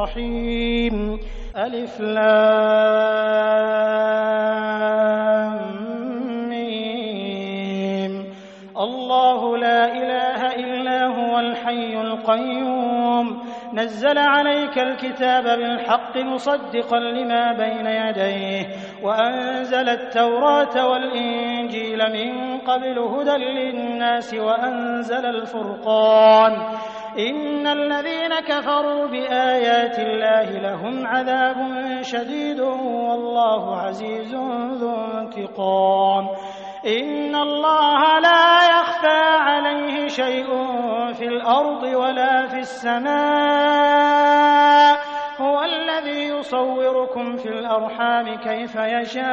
الرحيم ألف لام ميم الله لا إله إلا هو الحي القيوم نزل عليك الكتاب بالحق مصدقا لما بين يديه وأنزل التوراة والإنجيل من قبل هدى للناس وأنزل الفرقان إن الذين كفروا بآيات الله لهم عذاب شديد والله عزيز ذو انتقام إن الله لا يخفى عليه شيء في الأرض ولا في السماء هو الذي يصوركم في الأرحام كيف يشاء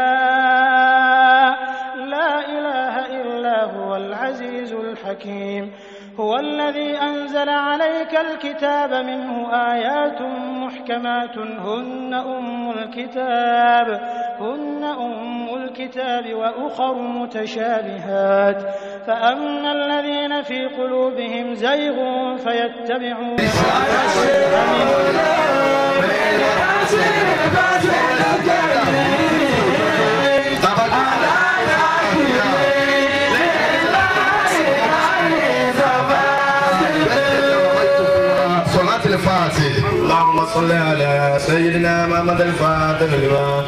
لا إله إلا هو العزيز الحكيم هو الذي أنزل عليك الكتاب منه آيات محكمات هن أم الكتاب هن أم الكتاب وأخر متشابهات فأما الذين في قلوبهم زيغ فيتبعون صلاة الفاتح اللهم صل على سيدنا محمد الفاتح لما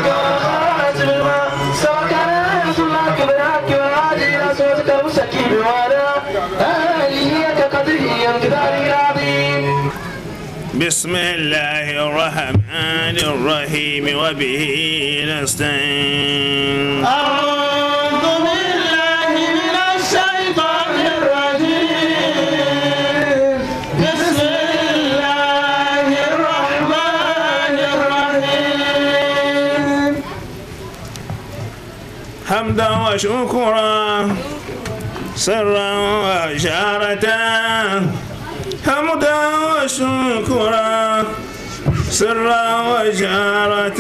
بسم الله الرحمن الرحيم وبه نستعين أعوذ بالله من الشيطان الرجيم بسم الله الرحمن الرحيم حمدا وشكرا سرا وجارة حمدا وشكرا سرا وجارة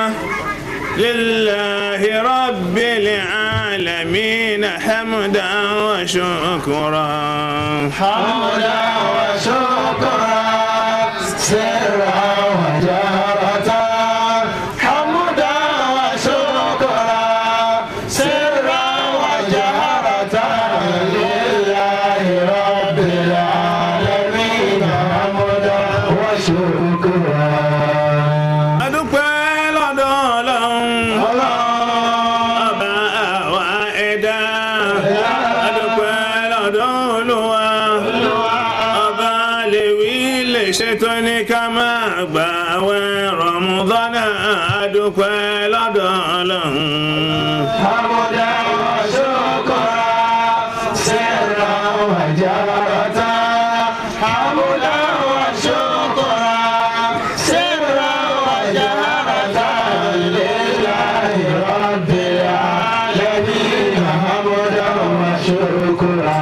لله رب العالمين حمدا وشكرا حمدا وشكرا سرا وجارة حمدا وشكرا سرا وجهرة لله رب العالمين حمدا وشكرا adúpẹ́ lọ́dọ̀ ọlọ́run ọba àwa ẹ̀dá adúpẹ́ lọ́dọ̀ olúwa ọba lèwí lè ṣètò ní ká máa gbà wẹ̀ rọ̀mùdọ́nà adúpẹ́ lọ́dọ̀ ọlọ́run. حمدا وشكرا سرا وجهرة حمدا وشكرا سرا وجهرة لله رب العالمين حمدا وشكرا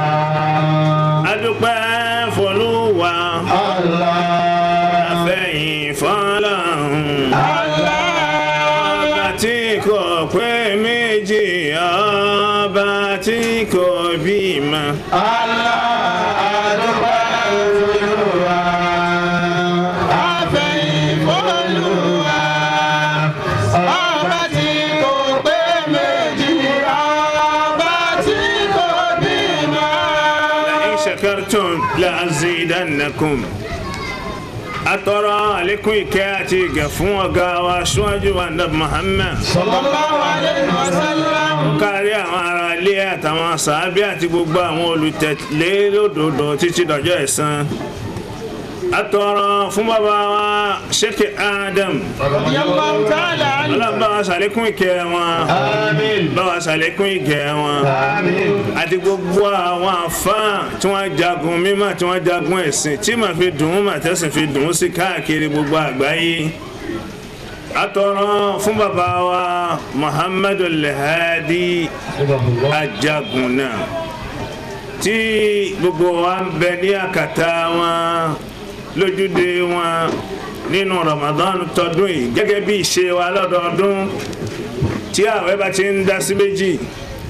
adúpẹ́ fọlúwa الله àfẹ̀yìn fọlọ́run. ọba tí kò pé méjì ọba tí kò bímọ. in shakartum la azidannakum. atọ́rọ àlékún ìkẹ́ àti ìgẹ̀ fún ọ̀gá wa aṣáájú wa ndab muhammad. kárí àwọn ará ilé àtàwọn sàábí àti gbogbo àwọn olùtẹ̀lé lódodo títí dọjọ́ ẹ̀san. atọ́rọ fún bàbá wa sheikh adam. ọlọ́run bá wa ṣàlékún ìkẹ́ wọn. bá wa ṣàlékún ìkẹ́ wọn. àti gbogbo àwọn àfáà tí wọ́n jagun mímọ́ tí wọ́n jagun ẹ̀sìn tí màá fi dùn ún màá tẹ̀sìn fi dùn ún sí káàkiri gbogbo àgbáyé atọrọ fún bàbá wa muhammadu alhadi ajagunna tí gbogbo wa ń bẹ ní àkàtà wọn lójúde wọn nínú ramadan tọdún yìí gẹ́gẹ́ bí ìṣe wa lọ́dọọdún tí àwẹ̀ bá ti ń dá sí méjì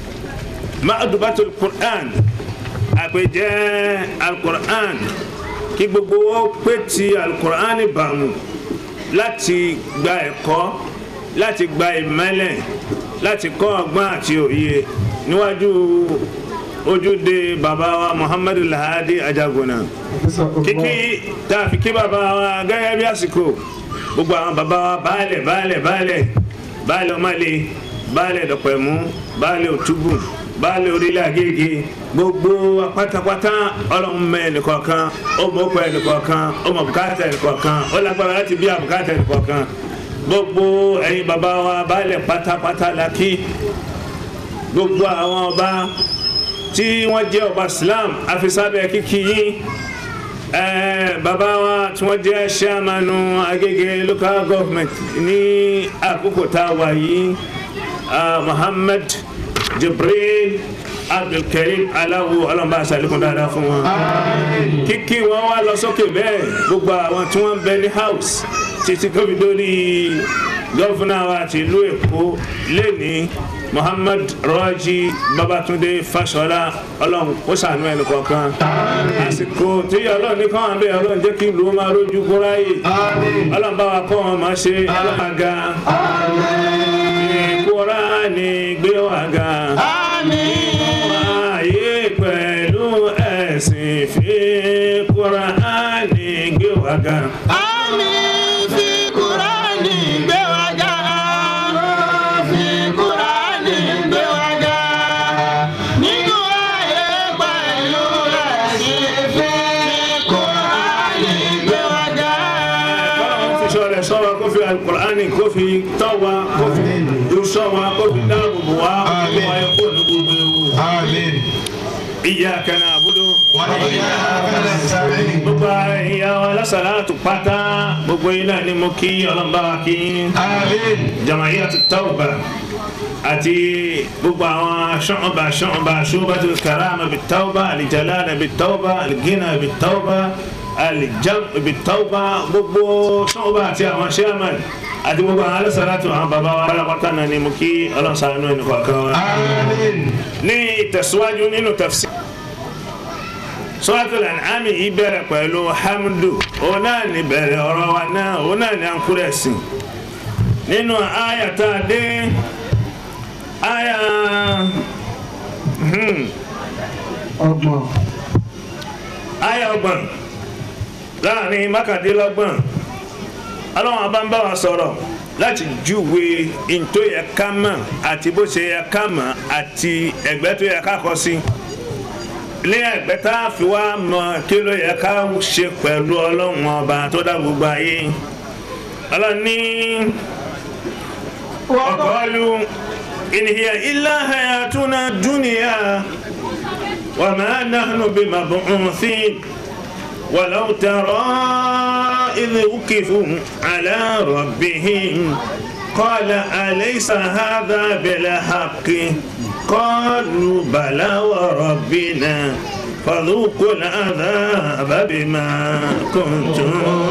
ma'adubatul qur'an àpèjẹ alqur'an kí gbogbo ó pé ti alukur'ani bàmù láti gba ẹ̀kọ́ láti gba ìmẹ́lẹ̀ láti kọ́ ọgbọ́n àti òye níwájú ojúde bàbá wa muhammadu lahadi ajaguna kíkí tá a fi kí bàbá wa gẹ́gẹ́ bí àsìkò gbogbo àwọn bàbá wa baálẹ̀ baálẹ̀ baálẹ̀ baálẹ̀ ọmọlé baálẹ̀ dọ̀pẹ̀mú baálẹ̀ òtúbù baálẹ̀ orílẹ̀ agége gbogbo wa pátápátá ọlọ́run mẹ́ ẹnìkọ̀ọ̀kan ó mọ̀ ọkọ̀ ẹnìkọ̀ọ̀kan ó mọ̀ bùkátà ẹnìkọ̀ọ̀kan ó lágbára láti bí àbùkátà ẹnìkọ̀ọ̀kan gbogbo ẹ̀yin bàbá wa baálẹ̀ pátápátá la kí gbogbo àwọn ọba tí wọ́n jẹ́ ọba Islam afisábẹ́ kíkí yín ẹẹ bàbá wa tí wọ́n jẹ́ sẹ́mánú Agége local government ní àkókò tá a wà yìí Muhammad Jibril Abdulkarim Aláwo ọlọ́mọba àṣàlékún dáadáa fún wọn. kíkí wọn wá lọ sókè bẹ́ẹ̀ gbogbo àwọn tí wọ́n ń bẹ ní house títí tóbi lórí gọ́fúnà wa ti ìlú Èkó lẹ́ni Muhammad Raji Babatunde Fashola Ọlọ́run kó ṣàánú ẹnì kọ̀ọ̀kan àsìkò tí Ọlọ́run ní káwọn abẹ Ọlọ́run jẹ́ kí ìlú máa rójú kóráyè Ọlọ́run bá wa kọ́ wọn máa ṣe Ọlọ́run ga ìkóra ni gbé wa ga ayé pẹ̀lú ẹ̀sìn fi kóra ni gbé wa ga. sọ̀rọ̀ sọ̀rọ̀ kó fi alukur'ani kó fi tọ́ wa kó fi dusọ́ wa kó fi dáàbò bò wa kó fi wáyé kó ní gbogbo ewu. Àmín. iyyaka na'budu. Wa iyyaka nasta'in. gbogbo ìyá wa lásàlátù pátá gbogbo yín náà ni mo kí ọlọ́mọba wa kí Àmín. Jama'iyatu Tawba àti gbogbo àwọn ṣọ́ọ̀bà ṣọ́ọ̀bà Shubatul Karama bit Tawba Al-Jalala bit Tawba Al-Ghina bit Tawba Al-Jam bit Tawba gbogbo ṣọ́ọ̀bà àti àwọn chairman àti gbogbo àwọn alásàlátù àwọn bàbá wa alápátá náà ni mo kí ọlọ́sàn-án ẹni kọ̀ọ̀kan wa. Àmín. ní ìtẹ̀síwájú nínú tafsir Suratul An'am yìí bẹ̀rẹ̀ pẹ̀lú hamdu òun náà ní bẹ̀rẹ̀ ọ̀rọ̀ wa náà òun náà ní ànkúrẹ̀ sí nínú àyà tá a dé àyà hmm, ọgbọ̀n àyà ọgbọ̀n láàrin mákàdínlọ́gbọ̀n ọlọ́run abá ń bá wa sọ̀rọ̀ láti júwe ntó yẹ ká mọ̀ àti bó ṣe yẹ ká mọ̀ àti ẹ̀gbẹ́ tó yẹ ká kọ sí ní ẹ̀gbẹ́ tá a fi wá mọ̀ kí ló yẹ ká ṣe pẹ̀lú ọlọ́run ọba tó dá gbogbo ayé ọlọ́run ní ọ̀kọ́lù in hiya illa hayatuna dunya wa ma nahnu bimab'uthin. ولو ترى إذ وقفوا على ربهم قال أليس هذا بالحق قالوا بلى وربنا فذوقوا العذاب بما كنتم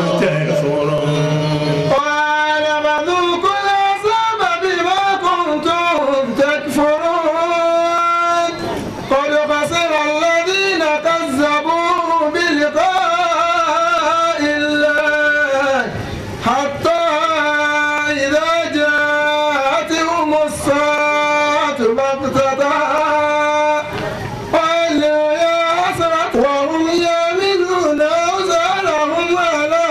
تكفرون قال فذوقوا العذاب بما كنتم تكفرون قد خسر الذين كذبوا بلقاء الله حتى إذا جاءتهم الساعة بغتة قالوا يا حسرة وهم يمنون أوزارهم على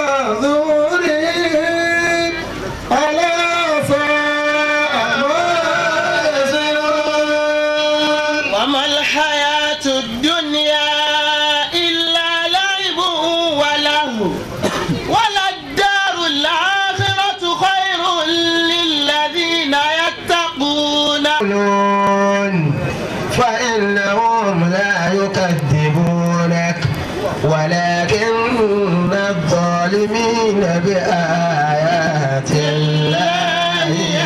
ظهورهم ألا ساء ما يزرون وما الحياة الدنيا إلا لعب وله وللدار الآخرة خير للذين يتقون يعلمون فإنهم لا يكذبونك ولكن الظالمين بآيات الله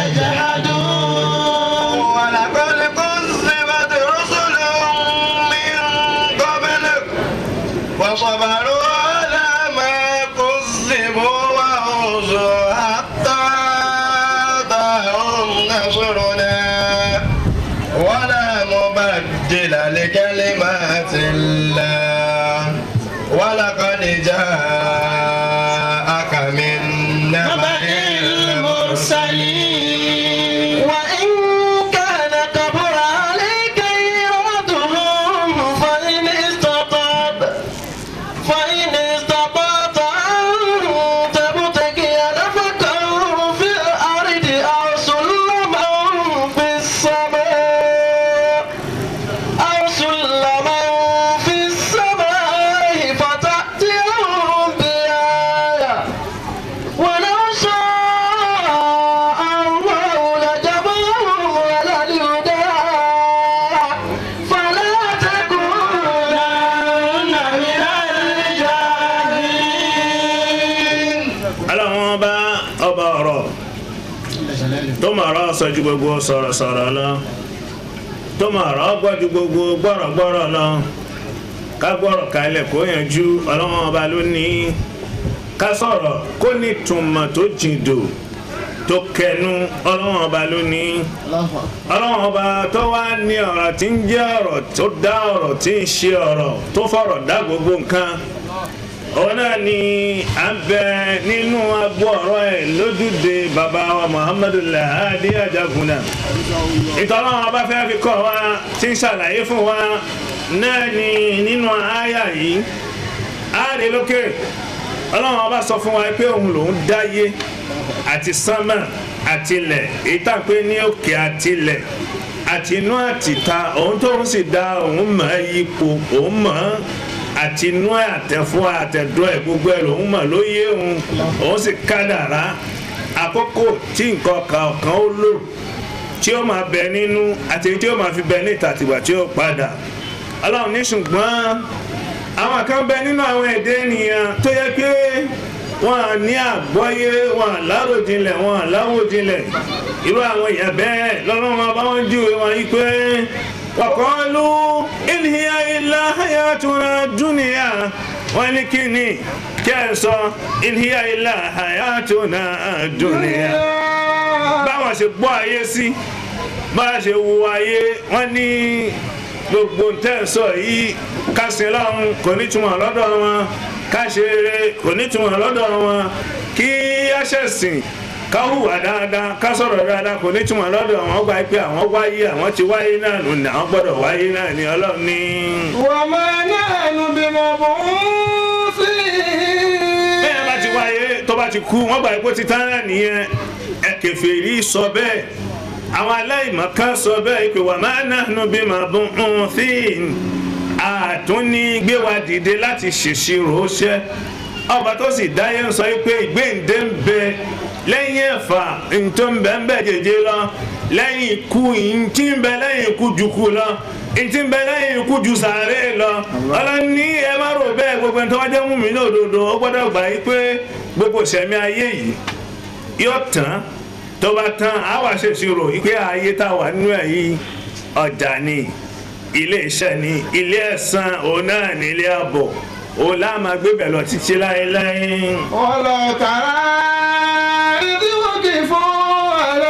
يجحدون ولقد كذبت رسل من قبلك وصبروا على ما كذبوا وأوذوا حتى أتاهم نصرنا ولا مبدل لكلمات الله ولقد جاء ọlọ́run ọba ọba ọ̀rọ̀ tó mọ̀ ọ̀rọ̀ sọ ju gbogbo sọ̀rọ̀sọ̀rọ̀ lọ tó mọ̀ ọ̀rọ̀ gbọ́ ju gbogbo gbọ́rọ̀gbọ́rọ̀ lọ ká gbọ́rọ̀ kalẹ̀ kó yanjú ọlọ́run ọba ló ní ká sọ̀rọ̀ kó ní túmọ̀ tó jìndò tó kẹnu ọlọ́run ọba ló ní ọlọ́run ọba tó wá ní ọ̀rọ̀ tí ń jẹ́ ọ̀rọ̀ tó dá ọ̀rọ̀ tí ń ṣe ọ̀rọ̀ tó fọ̀rọ̀ dá gbogbo nǹkan òun náà ni à ń bẹ nínú agbó ọ̀rọ̀ ẹ̀ lójúde bàbá wa muhammadu lahadi ajagunna ìtọ́lọ́wọ́n ọba fẹ́ fi kọ́ wa tí ń ṣàlàyé fún wa náà ni nínú àyà yìí àárẹ̀ lókè ọlọ́run ọba sọ fún wa pé òun lòún dáyé àti sánmà àtilẹ̀ èyí tá à ń pè ní òkè àtilẹ̀ àti inú àtìta òun tóun sì dá òun mọ̀ ẹ́ yípo òun mọ̀ ẹ́ àti inú àtẹ̀fọ́ àtẹ̀dọ́ ẹ̀ gbogbo ẹ̀ lòun mọ̀ ló yé òun òun sì kádàrá àkókò tí nǹkan kan kan ó lò tí ó máa bẹ nínú àti tí ó máa fi bẹ níta tìgbà tí ó padà ọlọ́run ní ṣùgbọ́n àwọn kan bẹ nínú àwọn èdè ènìyàn tó yẹ pé wọn à ní àgbọ́yé wọn à láròjinlẹ̀ wọn à láwòjinlẹ̀ irú àwọn èèyàn bẹ́ẹ̀ lọ́lọ́run ọba wọn júwe wọn yí pé wàkọ́lù ìlhíyà ilá hayatuna dúnìyà wọn ní kí ni kí ẹ sọ ìlhíyà ilá hayatuna dúnìyà báwọn ṣe gbọ́ ayé sí báwọn ṣe wo ayé wọn ní gbogbo ntẹ́sọ yìí kásìn lọ́hùn kò ní túmọ̀ lọ́dọ̀ wọn káṣeré kò ní túmọ̀ lọ́dọ̀ wọn kí aṣẹ̀sìn ká hùwà dáadáa ká sọ̀rọ̀ dáadáa kò ní túmọ̀ lọ́dọ̀ wọn gba pé àwọn wáyé àwọn ti wáyé náà nù ní àwọn gbọ́dọ̀ wáyé náà ní ọlọ́run ní. وما نحن بمبعوثين bẹ́ẹ̀ bá ti wáyé tó bá ti kú wọ́n gba ipò ti tán náà nìyẹn ẹ kèfèrí sọ bẹ́ẹ̀ àwọn aláìmọ̀kan sọ bẹ́ẹ̀ pé wà má nahnu bimab'uthin àtúní gbé wa dìde láti ṣèṣirò ṣẹ́ ọba tó sì dáyé ń sọ pé ìgbéǹde ń bẹ lẹ́yìn ẹ̀fà ntó ń bẹ ń bẹ jẹjẹ lọ lẹ́yìn ikú ntí ń bẹ lẹ́yìn ikú ju kú lọ ntí ń bẹ lẹ́yìn ikú ju sàárè lọ ọlọ́ni ẹ má rò bẹ́ẹ̀ gbogbo ẹni tó wá jẹ́ mú mi ní òdodo ó gbọ́dọ̀ gbà yí pé gbogbo ìṣẹ̀mí ayé yìí yóò tán tó bá tán á wà ṣèṣirò yí pé ayé tá a wà nínú ẹ̀ yìí ọjà ni ilé iṣẹ́ ni ilé ẹ̀san òun náà ní ilé ààbọ̀ òun láà máa gbé bẹ̀ lọ títí láéláé. ولو ترى إذ وقفوا على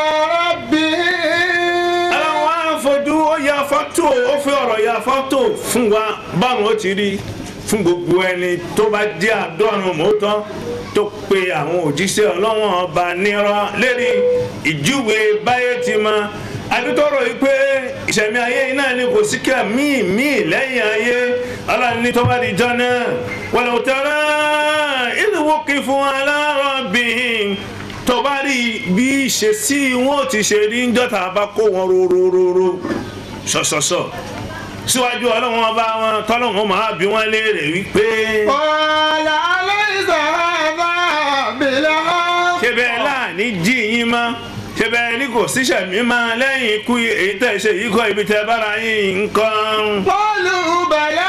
ربهم àwọn á fojú ó ya fọ́tò ó fi ọ̀rọ̀ ya fọ́tò fún wa báwọn ó ti rí fún gbogbo ẹni tó bá jẹ́ àdọ́run mọ́tọ́ tó pe àwọn òjíṣẹ́ ọlọ́wọ́n ọba nírọ́ lérí ìjúwe báyé ti mọ adútọ́rọ̀ yìí pé ìṣẹ̀mí ayé yìí náà ni kò sí kí míì míì lẹ́yìn ayé ọlọ́run ní tó bá di jọ náà walau tara idh wuqifu ala rabbihim tó bá rí bí ìṣesí wọn ò ti ṣe rí ń jọta bá kó wọn rorororo ṣọṣọṣọ síwájú ọlọ́run ọba wọn tọ́lọ́run máa bí wọ́n léèrè wípé قال أليس هذا بالحق ṣé bẹ́ẹ̀ láàní jí yín mọ́ ṣé bẹ́ẹ̀ ní kò síṣẹ̀ mí mọ́ lẹ́yìn ikú èyí tẹ̀ ṣe yìí kọ́ ibi tẹ́ bára yín nǹkan. قالوا بلى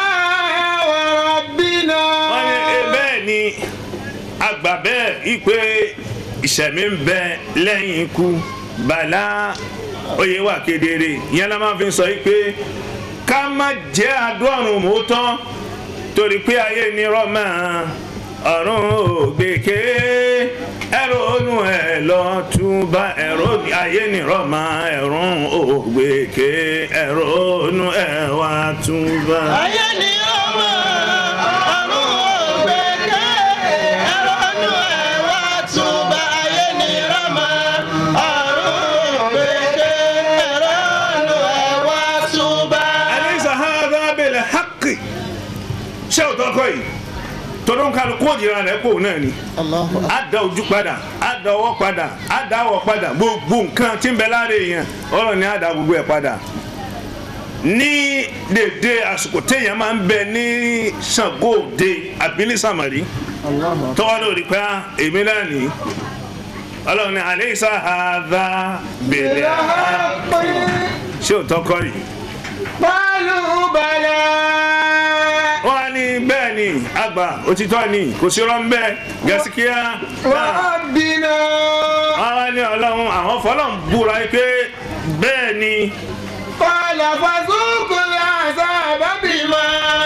وربنا wọ́n ní e bẹ́ẹ̀ ni àgbà bẹ́ẹ̀ ipe ìṣẹ̀mí ń bẹ lẹ́yìn ikú bàlá oyè wà kedere ìyẹn la máa fi sọ yìí pé ká má jẹ́ àdúrà mọ́tọ́ torí pé ayé ni rọ́mà ọ̀run ògbèké ẹ̀rọ onú ẹ̀ lọ túbà ẹ̀rọ ayé ni rọ́mà ẹ̀rùn ògbèké ẹ̀rọ onú ẹ̀ wá túbà. ayé ni ọmọ ọ̀run ògbẹ́kẹ́ ẹ̀rọ inú ẹ̀ wá túbà ayé ni ọmọ ọ̀run ògbẹ́kẹ́ ẹ̀rọ inú ẹ̀ wá túbà. alaysa hadha bil haqqi ṣé o tọkọ yìí tọdún kálukú òjìrà rẹ kò náà ni a da ojú padà a da ọwọ́ padà a da àwọ̀ padà gbogbo nǹkan tí ń bẹ lára èèyàn ọ̀rọ̀ ni a da gbogbo ẹ̀ padà ní dèdè àsìkò téèyàn máa ń bẹ ní Ṣàngó Òde àbílí sàmàrí tọ́wọ́ lórí pé ah, èmi náà ní ọlọ́run ní alaysa hadha bil haqqi ṣé o tọkọ yìí. قالوا بلى wọ́n á ní bẹ́ẹ̀ ni àgbà òtítọ́ ni kò sí rán bẹ́ẹ̀ gẹ̀ẹ́sìkíyà náà ربنا àwọn ní ọlọ́run àwọn fọlọ́n búra pé bẹ́ẹ̀ ni قال فذوقوا العذاب بما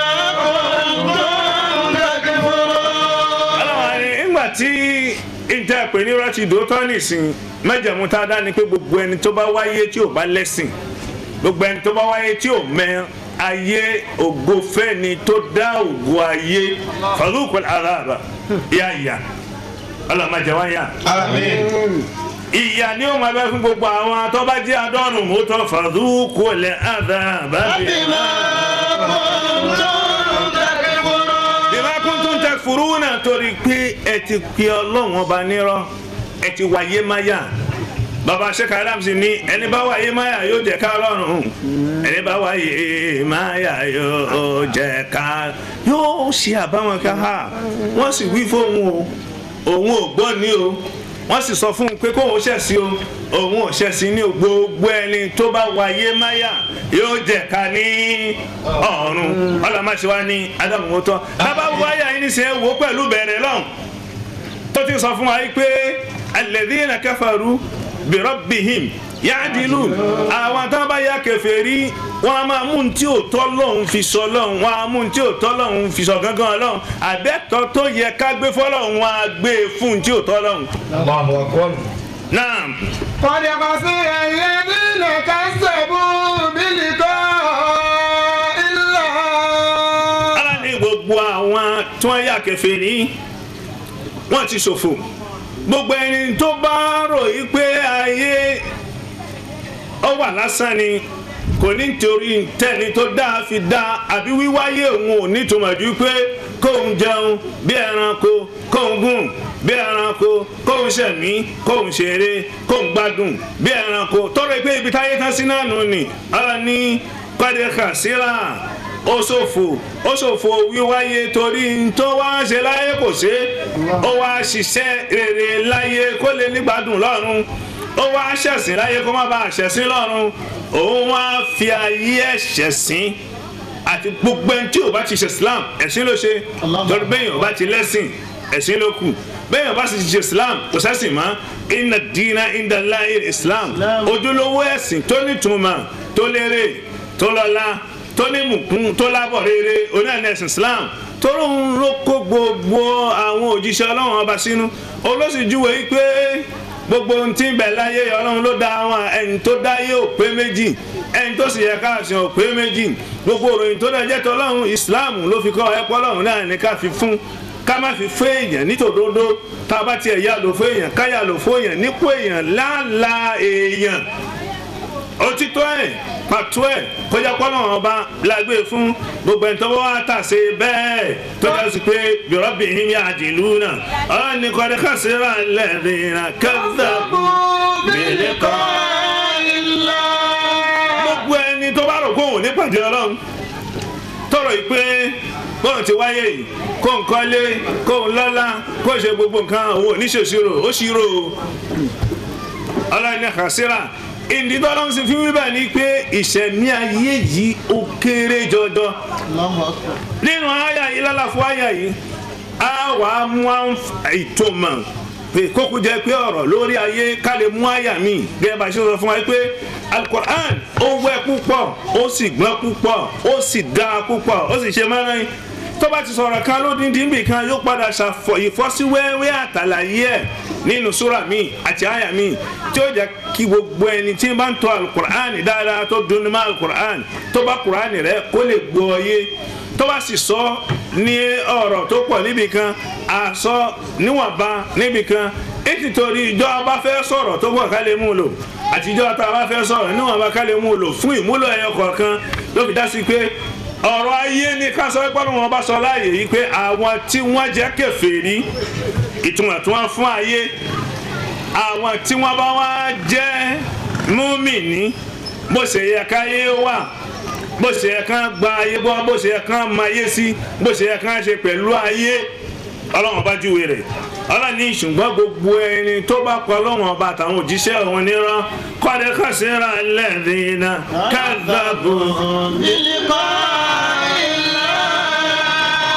كنتم تكفرون ọlọ́run ni ìgbà tí ìjà pè ní rọ́ọ̀tì dòótọ́ nìsín mẹ́jẹ̀mú tá a dá ni pé gbogbo ẹni tó bá wáyé tí ò bá lẹ́sìn gbogbo ẹni tó bá wáyé tí ò mẹ ayé ògo fẹ́ni tó dá ògo ayé fàlùkù àràbà yá ìyá ọlọ́run má jẹ wá yá Àmín. ìyá ni ó máa bẹ fún gbogbo àwọn tó bá jẹ́ adọ́rùn mọ́tò fàlùkù àràbà بما كنتم تكفرون bíbá kún tó ń tẹ furu náà torí pé ẹ ti pe ọlọ́run ọba nírọ́ ẹ ti wáyé máyà bàbá sheikh adams ní ẹni bá wáyé máyà yóò jẹ ká lọ́rùn ẹni bá wáyé máyà yóò jẹ ká yóò ṣe àbáwọn ká ha wọ́n sì wí fóun o òun ò gbọ́ ní o wọ́n sì sọ fún un pé kóun ṣẹ̀sí o òun ò ṣẹ̀sí ní o gbogbo ẹni tó bá wáyé máyà yóò jẹ ká ní ọ̀run ọlọ́mọṣẹ́ wa ní ádámù mọ́tọ́ bàbá wáyà yìí ní sẹ́ wò pẹ̀lú bẹ̀rẹ̀ lọ́hùn tó ti sọ fún wa yìí pé alladhina kafaru bi rabbihim ya'dilun àwọn tó bá yà kèfèrí wọn a máa mú un tí ò tọ́ lọ́hùn fi sọ lọ́hùn wọn a mú un tí ò tọ́ lọ́hùn fi sọ gángan lọ́hùn àbẹ́tọ̀ tó yẹ ká gbé fọ́lọ́hùn wọn a gbé e fún un tí ò tọ́ lọ́hùn. Allahu akbar. náà قد خسر الذين كذبوا بلقاء الله ala ní gbogbo àwọn tí wọ́n yà kèfèrí wọ́n ti ṣòfò gbogbo ẹni tó bá rò yí pé ayé ó wà lásán ni kò ní torí tẹ́ni tó dáa fi dáa àbí wíwáyé òun ò ní tòmọ̀ ju pé kóun jẹun bí ẹranko kóun gùn bí ẹranko kóun ṣẹ̀mí kóun ṣeré kóun gbádùn bí ẹranko tọrọ pé ibi táyé tán sí náà nù ni ara ní pàdékà síra ó ṣòfò ó ṣòfò wíwáyé torí n tó wá ṣe láyé kò ṣe ó wá ṣiṣẹ́ rere láyé kó lè nígbàdùn lọ́run ó wá ṣẹ̀sìn láyé kó má bàa ṣẹ̀sìn lọ́run òun wá fi ayé ẹ̀ṣẹ̀ sìn àti gbogbo ẹni tí ò bá ti ṣe Islam ẹ̀sìn ló ṣe torí bẹ́ẹ̀ ò bá ti lẹ́sìn ẹ̀sìn ló kù bẹ́ẹ̀ ò bá sì ti ṣe Islam kò sẹ́sìn mọ́ inna dina inda Allahi Islam ojúlówó ẹ̀sìn tó nítumọ̀ tó lérè tó lọ́lá tó ní mùkún tó lábọ̀ rere onáà ẹ̀sìn Islam tóró ń ló kó gbogbo àwọn òjíṣẹ́ ọlọ́run ọba sínú olóṣìjúwe yìí pé gbogbo ohun tí ń bẹ láyé ọlọ́run ló dá àwọn ẹni tó dáyé ò pé méjì ẹni tó sì yẹ káàsì ò pé méjì gbogbo òròyìn tó dẹ̀ jẹ́ tọ́lọ́run Islam ló fi kọ́ ẹ̀pọ́ ọlọ́run náà ní ká fi fún ká má fi fún èèyàn nítòdodo tá a bá tiẹ̀ yá lò fún èèyàn ká yá lò fún èèyàn nípò èèyàn láàlà èèyàn òtítọ́ ẹ̀ pàtó ẹ̀ kọjá pọ́nà ọba lágbé fún gbogbo ẹni tó bá wà tà sí bẹ́ẹ̀ tó dá sí pé bìrọ́bì yín yà dìlú náà ọ̀rọ̀ ní kọ́ni kásìrà lẹ́ẹ̀dínlá kẹ́ńdàbù bìlẹ̀ kọ́. gbogbo ẹni tó bá rò kó òun nípàdé ọlọ́run tọrọ yìí pé bọ́ọ̀n ti wáyé yìí kó ń kọ́lé kó ń lọ́lá kó ń ṣe gbogbo nǹkan òun ò ní ṣèṣirò ó ṣírò ọlọ́run ní kásìrà ìdídọ́lọ́ sì fi wíbẹ̀ ni pé ìṣẹ̀mí ayé yìí ó kéré jọjọ. nínú àyà yìí lálàfo àyà yìí a wà á mú ìtumọ̀ pé kókó jẹ́ pé ọ̀rọ̀ lórí ayé ká lè mú àyà mi gẹ́gẹ́ bá a ṣe sọ fún wa pé alukur'an ó wẹ́ púpọ̀ ó sì gbọ́n púpọ̀ ó sì dáa púpọ̀ ó sì ṣe mẹ́rin tó bá ti sọ̀rọ̀ kan lódìndín bì kan yóò padà ṣàfọ̀ ìfọ́síwẹ́wẹ́ àtàlàyé ẹ̀ nínú súrà mi àti àyà mi tí ó jẹ́ kí gbogbo ẹni tí ń bá ń tọ́ alukur'an dáadáa tó dunu mọ́ alukur'an tó bá kur'an rẹ̀ kó lè gbọ́ yé tó bá sì sọ ní ọ̀rọ̀ tó pọ̀ níbì kan àsọ níwọ̀nba níbì kan ètò torí ìjọ bá fẹ́ sọ̀rọ̀ tó pọ̀ ká lè mú lò àtijọ́ tá a bá fẹ́ sọ̀rọ̀ níwọ̀nba ká lè mú lò fún ìmúlò ẹyọ kọ̀ọ̀kan ló fi dá sí pé ọ̀rọ̀ ayé ni ká sọ pé wọn bá sọ láàyè yìí pé àwọn tí wọ́n jẹ́ kèfèrí ìtumọ̀ tí wọ́n fún ayé àwọn tí wọ́n bá wá jẹ́ múmìnì bó ṣe yẹ káyé wà bó ṣe yẹ kán gba ayé bọ́ bó ṣe yẹ kán máa yé sí bó ṣe yẹ kán ṣe pẹ̀lú ayé ọlọ́run bá júwe rẹ̀ ọlọ́run ní ṣùgbọ́n gbogbo ẹni tó bá kọ ọlọ́run ọba àtàwọn òjíṣẹ́ òun nírọ́ kọ́ni kàṣírà lẹ́ẹ̀dínà kàdàbò. àwọn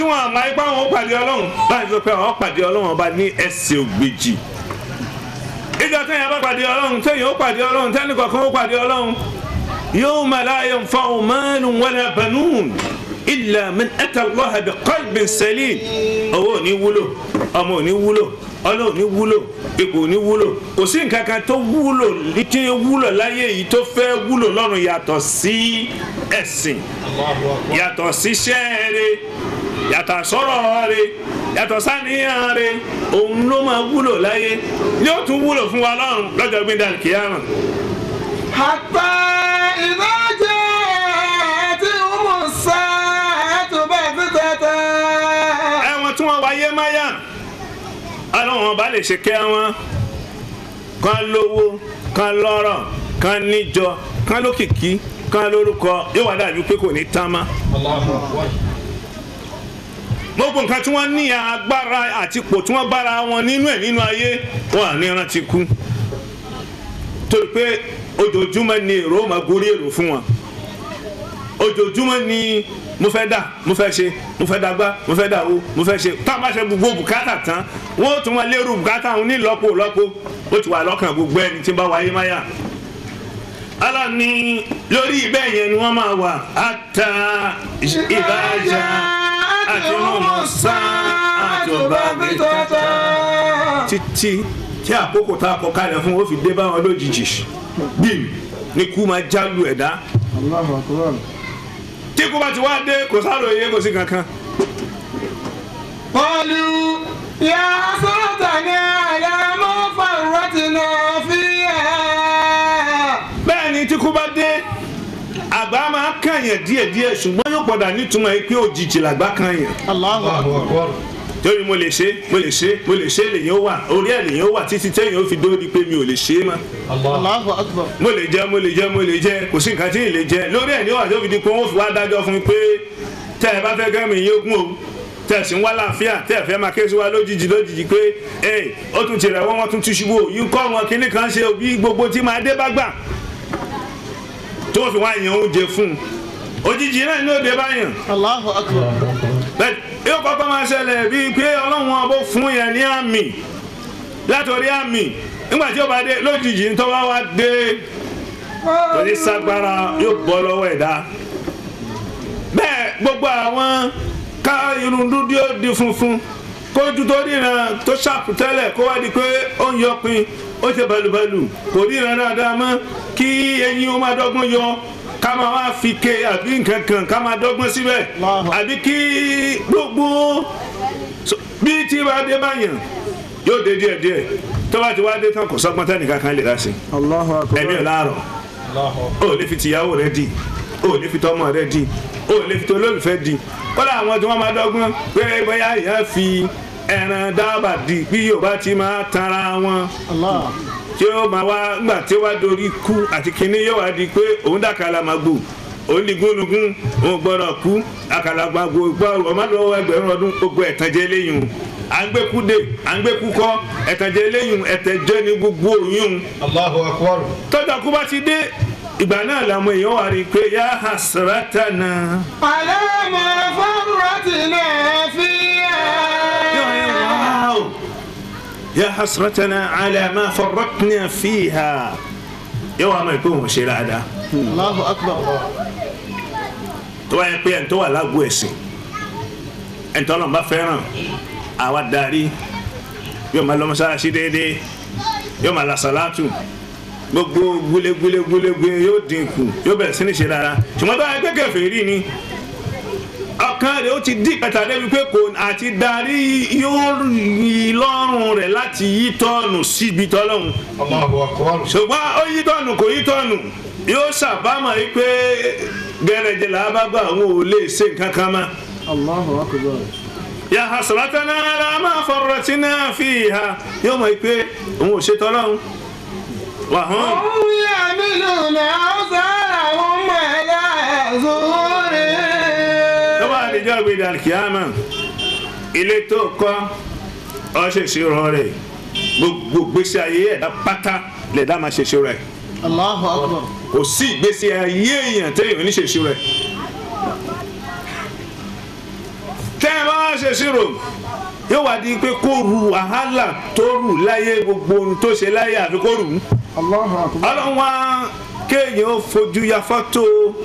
wọn àmọ́ ipá wọn ó pàdé ọlọ́run báyìí sọ pé àwọn pàdé ọlọ́run ọba ní ẹsẹ̀ ògbèjì ìjọ tẹ̀yìn bá pàdé ọlọ́run tẹ̀yìn ó pàdé ọlọ́run tẹ́nì kọ̀ọ̀kan ó pàdé ọlọ́run yawma la yanfa'u malun wala banun illa man ata Allaha bi qalbin salim owó ò ní wúlò ọmọ ò ní wúlò ọlọ́ ò ní wúlò ipò ò ní wúlò kò sí nǹkan kan tó wúlò tí ó wúlò láyé yìí tó fẹ́ wúlò lọ́run yàtọ̀ sí ẹ̀sìn yàtọ̀ síṣẹ́ rẹ̀ yàtọ̀ sọ̀rọ̀ rẹ̀ yàtọ̀ sáníyàn rẹ̀ òun ló máa wúlò láyé yóò tún wúlò fún wa lọ́run lọ́jọ́ gbẹ̀dẹ̀ àlùkìyàmà. حتى إذا جاءتهم الساعة بغتة ẹwọn tí wọn wáyé máyà ọlọ́wọ́n bá lè ṣe kẹ́ wọn kan lówó kan lọ́rọ̀ kan níjọ kan lókìkí kan lórúkọ yóò wá dàbí pé kò ní tán mọ́. gbogbo nǹkan tí wọ́n ní agbára àti ipò tí wọ́n bára wọn nínú ẹ̀ nínú ayé wọn à ní rántí kú torí pé ojoojúmọ́ ni èrò máa gorí èrò fún wọn ojoojúmọ́ ni mo fẹ́ dà mo fẹ́ ṣe mo fẹ́ dàgbà mo fẹ́ dàwó mo fẹ́ ṣe tá a bá ṣe gbogbo bùkátà tán wọ́n ó tún wọn lérò bùkátà àwọn onílọ́pọ̀ lọ́pọ̀ ó ti wà lọ́kàn gbogbo ẹni tí ń bá wáyé máyà ala ni lórí bẹ́ẹ̀ yẹn ni wọ́n máa wà ata ìbájá àti mọ̀mọ́sá àti ọba بغتة títí tí àkókò tá a kọ kalẹ̀ fún ó fi dé báwọn lójijì bíi ní kú máa jálu ẹ̀dá tí kú bá ti wá dé kò sáròyé kò sí kankan. قالوا يا حسرتنا على ما فرطنا فيها bẹ́ẹ̀ ni tí kú bá dé àgbà máa kànyàn díẹ̀díẹ̀ ṣùgbọ́n yóò padà nítumọ̀ yìí pé òjijì làgbà kànyàn. الله أكبر torí mo lè ṣe mo lè ṣe mo lè ṣe lèyìn ó wà orí ẹ̀ lèyìn ó wà títí tẹ́yìn ó fi dórí pé mi ò lè ṣe é mọ́. الله أكبر mo lè jẹ mo lè jẹ mo lè jẹ kò sí nǹkan tí ì lè jẹ lórí ẹ̀ ní wà tó fi di pé wọ́n fi wá dájọ́ fún mi pé tẹ́ ẹ bá fẹ́ kẹ́mi yín ogún o tẹ́ ẹ sì ń wá láàfíà tẹ́ ẹ fẹ́ máa ké sí wa lójijì lójijì pé ẹ ó tún ti rẹ̀ wọ́n wọ́n tún ti ṣubú o yín kọ́ wọn kíní kan ṣe òbí gbogbo tí máa dé bá gbà tó fi wá yan oúnjẹ fún un òjijì náà ní òde báyàn الله أكبر bẹ́ẹ̀ yóò kọ́kọ́ máa ṣẹlẹ̀ bíi pé ọlọ́run ọbọ̀ fún yẹn ní àmì látọ̀rí àmì nígbà tí ó bá dé lójijì ń tọ́wọ́ wá dé torí ságbára yóò bọ́ lọ́wọ́ ẹ̀dá bẹ́ẹ̀ gbogbo àwọn ká irun dúdú ó di funfun kójú tó ríran tó ṣàpù tẹ́lẹ̀ kó wá di pé ó ń yọpin ó ṣe balùbalù kò ríran dáadáa mọ́ kí eyín ó máa dọ́gbọ́n yọ ká máa wá fi ke àbí nǹkan kan ká máa dọ́gbọ́n síbẹ̀ Allahu. àbí kí gbogbo so- bí tí bá dé báyàn yóò dé díẹ̀díẹ̀ tó bá ti wá dé tán kò sọ́gbọ́n tẹ́nìkan kan lè dá sí الله ẹ̀mí ò láàrọ̀ o lè fi tìyàwó rẹ di o lè fi tọmọ rẹ di o lè fi tolólùfẹ́ di kọ́lá àwọn tí wọ́n máa dọ́gbọ́n pé bóyá ìyá fi ẹran dábà di bí yorùbá ti máa tanra wọn الله tí ó máa wá gbà tí ó wá dorí kú àti kínní yóò wá di pé òun dàkàlà máa gbò òun ní gúnugún òun gbọ́dọ̀ kú àkàlàgbà gbọ́ ọmọdéwọ́ ẹgbẹ̀rún ọdún gbogbo ẹ̀tànjẹ lẹ́yìn à ń gbé kú dé à ń gbé kú kọ́ ẹ̀tànjẹ lẹ́yìn ẹ̀tẹ̀jẹ́ ní gbogbo òyìn Allahu akbar. tọ́jà kú bá ti dé ìgbà náà làwọn èèyàn wà rí i pé yá hasratana. على ما فرطنا فيها واو يا حسرتنا على ما فرطنا فيها yóò wá mọ̀ pé òun ṣe dáadáa الله أكبر tó wáyé pé ẹni tó wà lágbo ẹ̀sìn ẹni tó lọ́nà bá fẹ́ràn àwa darí yóò máa lọ mọ́sálásí déédéé yóò máa la sàlátù gbogbo gúlégúlé gúlégúlé yóò dínkù yóò bẹ̀rẹ̀ sí ní ṣe dáadáa ṣùgbọ́n tó wáyé pé kèfèrí ni ọkàn rẹ̀ ó ti dí pẹ̀tà débi pé kò àti darí yóò yí lọ́rùn rẹ̀ láti yí tọ́ọ̀nù síbi tọ́lọ́hún Allahu akbar. ṣùgbọ́n ó yí tọ́ọ̀nù kò yí tọ́ọ̀nù yóò ṣàbámọ̀ yìí pé gẹ̀rẹ́jẹ̀ là bá gbà àwọn ò lè ṣe nǹkan kan mọ́. الله أكبر ya hasratana ala ma farratina fiha yóò mọ̀ yìí pé òun ò ṣe tọ́lọ́hún wà hàn. هم يعملون أوزارهم على ظهورهم tó bá àdìjọ́ ìgbèdè alikiyama ilé tó kọ́ ọ ṣèṣirò rẹ̀ gbogbo gbèsè ayé ẹ̀dá pátá lẹ̀dá máa ṣèṣirò rẹ̀ الله أكبر kò sí ìgbésí ayé èèyàn téèyàn ní ṣèṣirò rẹ̀ tẹ́ ẹ bá wá ṣe ṣírò yóò wá di pé kó ru wàhálà tó rù láyé gbogbo ohun tó ṣe láyé àfi kó rù ú Allahu akbar. ọlọ́run wá kéèyàn ó fojú ya fọ́tò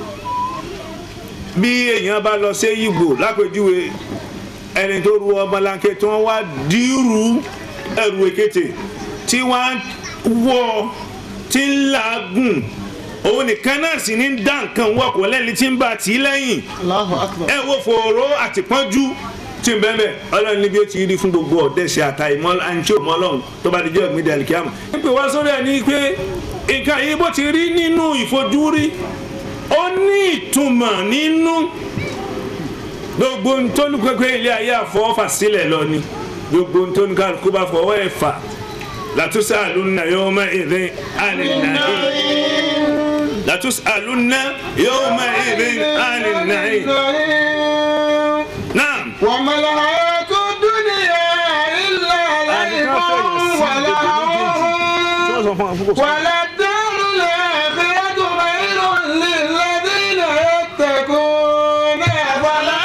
bí èèyàn bá lọ sí Ìgbò lápèjúwe ẹni tó ru ọmọlanke tí wọ́n wá dírú ẹrù èkété tí wọ́n wọ́ tí ń làágùn òun nìkan náà sì ní dá nǹkan wọkọ̀ lẹ́ni tí ń bá tì í lẹ́yìn Allahu akbar. ẹ wo fòró àtìpọ́njú tí ń bẹ́ẹ̀ bẹ́ẹ̀ ọlọ́run níbi ó ti rí fún gbogbo ọ̀dẹ́sẹ̀ àtà ìmọ̀ àǹtí òmọ́ ọlọ́run tó bá di jẹ́ òmìnira dàlíkíámù. nípa wá sórí ẹ̀ ní pé nǹkan yìí bó ti rí nínú ìfojúrí ó ní ìtumọ̀ nínú gbogbo ntọ́nukẹ́kẹ́ ilé ayé àfọwọ́fà sílẹ̀ lọ ni gbogbo ntọ́nukẹ́kẹ́ bá fọwọ́ ẹ̀ fà látúnṣe àlùnà yóò mọ ìrìn àlè nàìjíríà لتسألن يومئذ عن النعيم نعم وما الحياة الدنيا إلا لعب ولهو وللدار الآخرة خير للذين يتقون أفلا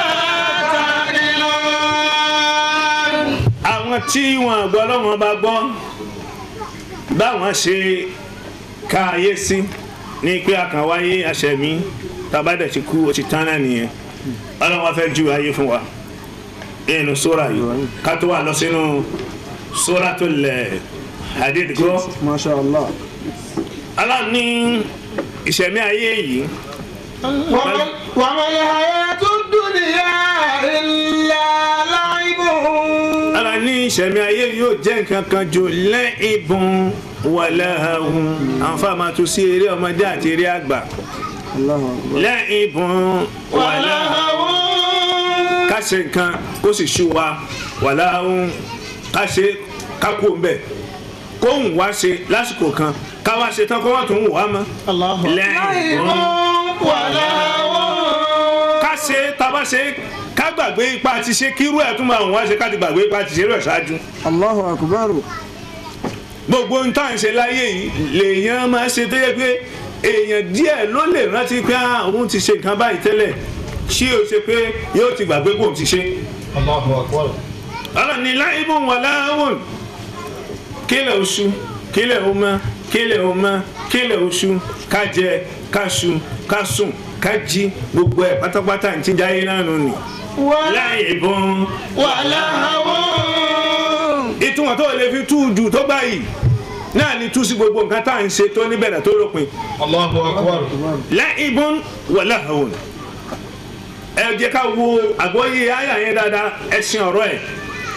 تعقلون àwọn tí wọn gbọ́ lọ́wọ́n bá gbọ́ báwọn ṣe ka ayé sí ní pé àkànwáyé àṣẹmí tàbádẹ̀ ti kú ó ti tán náà nìyẹn ọlọ́wọ́n fẹ́ ju ayé fún wa nínú sóra yìí ká tó wà lọ sínú Suratul Hadid gbọ́ Masha Allah. aláàánú ní ìṣẹ̀mí ayé yìí وما وما الحياة الدنيا إلا لعب aláàánú ní ìṣẹ̀mí ayé yóò jẹ́ nǹkan kan jù la'ibun wa lahwun àǹfààní máa tún sí eré ọmọdé àti eré àgbà Allahu akbar. la'ibun wa lahwun ká ṣe nǹkan kó sì ṣú wa wa lahwun ká ṣe ká kú ń bẹ̀ kó ń wá ṣe lásìkò kan ká wá ṣe tán kó wọ́n tún wá mọ́ Allahu akbar. la'ibun ká ṣe tábà ṣe ká gbàgbé ipa ti ṣe kírú ẹ̀ tún máa wọ́n ṣe ká ti gbàgbé ipa ti ṣe rẹ̀ ṣáájú Allahu akbar. gbogbo ń tàn ṣe láyé yìí lèèyàn máa ṣe tó yẹ pé èèyàn díẹ̀ ló lè rántí pé ah, òun ti ṣe nǹkan báyìí tẹ́lẹ̀ ṣé o ṣe pé yóò ti gbàgbé kó o ti ṣe. Allahu akbar. ọlọ́run ní láìbùn wà láwùn kílẹ̀ oṣù kílẹ̀ ọmọ kílẹ̀ ọmọ kílẹ̀ oṣù ká jẹ ká ṣu ká sùn ká jí gbogbo ẹ̀ pátápátá ní ti jáyé náà nù ni. láìbùn ìtumọ̀ tó lè fi tú jù tó báyìí náà ni tú sí gbogbo nǹkan tá à ń ṣe tó níbẹ̀rẹ̀ tó lópin Allahu akbar. láìbùn wà láhàwùn ẹ jẹ́ ká wo àgbọ́yé àyà yẹn dáadáa ẹ̀sìn ọ̀rọ̀ ẹ̀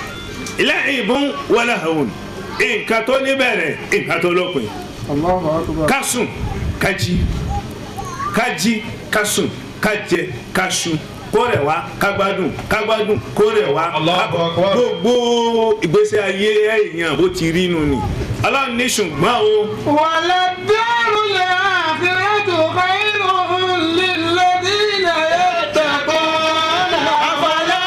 láìbùn wà láhàwùn nǹkan tó níbẹ̀rẹ̀ nǹkan tó lópin Allahu akbar. ká sùn ká jí ká jí ká sùn ká jẹ ká ṣu kó rẹ̀ wá ká gbádùn ká gbádùn kó rẹ̀ wá Allahu ká- Akbar. gbogbo ìgbésí ayé èèyàn bó ti rí nu ni ọlọ́run ní ṣùgbọ́n o وللدار الآخرة خير للذين يتقون أفلا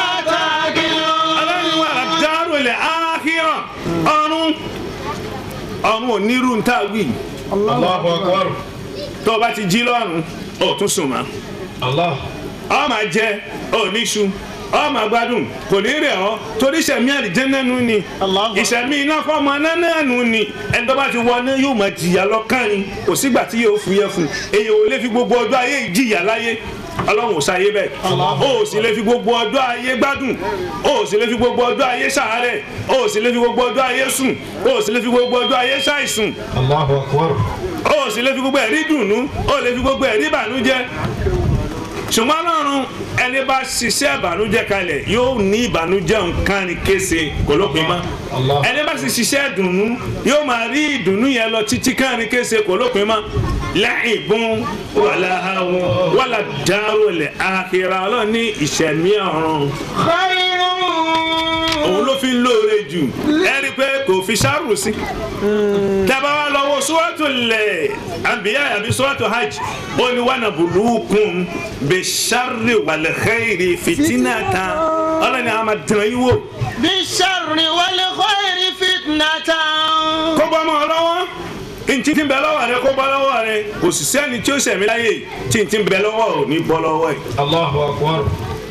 تعقلون ọlọ́run wà dárò ilẹ̀ áhíràn ọ̀run ọ̀run onírú ń tà wí Allahu akbar. tó o bá ti jí lọ́run ó tún sùn mọ́ Allah. ọ máa jẹ ọ níṣu ọ máa gbádùn kò ní rẹ̀ ọ́ torí ìṣẹ̀mí àlìjẹ́nà nù ni Allahu. ìṣẹ̀mí iná fọmọ náà nù ni ẹni tó bá ti wọ náà yóò máa jìyà lọ́kàn ni kò sígbà tí yóò fúyẹ́ fún un èyí ò lè fi gbogbo ọjọ́ ayé yìí jìyà láyé ọlọ́run ò sáyé bẹ́ẹ̀ o ò sì lè fi gbogbo ọjọ́ ayé gbádùn o ò sì lè fi gbogbo ọjọ́ ayé ṣàárẹ̀ o ò sì lè fi gbogbo ọjọ́ ayé sùn o ò sì lè fi gbogbo ọjọ́ ayé ṣàìsùn Allahu akbar. o ò sì lè fi gbogbo ẹ̀rí dùnú o ò lè fi gbogbo ẹ̀rí ìbànújẹ́ ṣùgbọ́n lọ́run ẹni bá ṣiṣẹ́ ìbànújẹ́ kalẹ̀ yóò ní ìbànújẹ́ nǹkan ní kése kò lópin mọ́ Allah. ẹni bá sì ṣiṣẹ́ ìdùnnú yóò máa rí ìdùnnú yẹn lọ títí kan ní kése kò lópin mọ́ láìbùn wàlà àwọn wàlà dárò lẹ̀ àkìrà ọlọ́run ní ìṣẹ̀mí ọ̀run خير òun ló fi ń lóore jù ẹ rí i pé kò fi ṣáàrù sí. tẹ́bá wa lọ́wọ́ sọ́wọ́tò lẹ̀ àbíyá àbí sọ́wọ́tò hajj ó ní wàhánà burúkún bẹ ṣáàrì wàlẹ̀ xẹ́yìrì fìtínà tán ọlọ́ni àwọn máa dùn yín wò. بالشر والخير فتنة kó bọ́ mọ́ ọ lọ́wọ́ ntí ti ń bẹ lọ́wọ́ rẹ kó bọ́ lọ́wọ́ rẹ kò sì sẹ́ni tí ó sẹ̀mí láyè tí ntí ń bẹ lọ́wọ́ ò ní bọ́ lọ́wọ́ ẹ̀. Allahu akbar.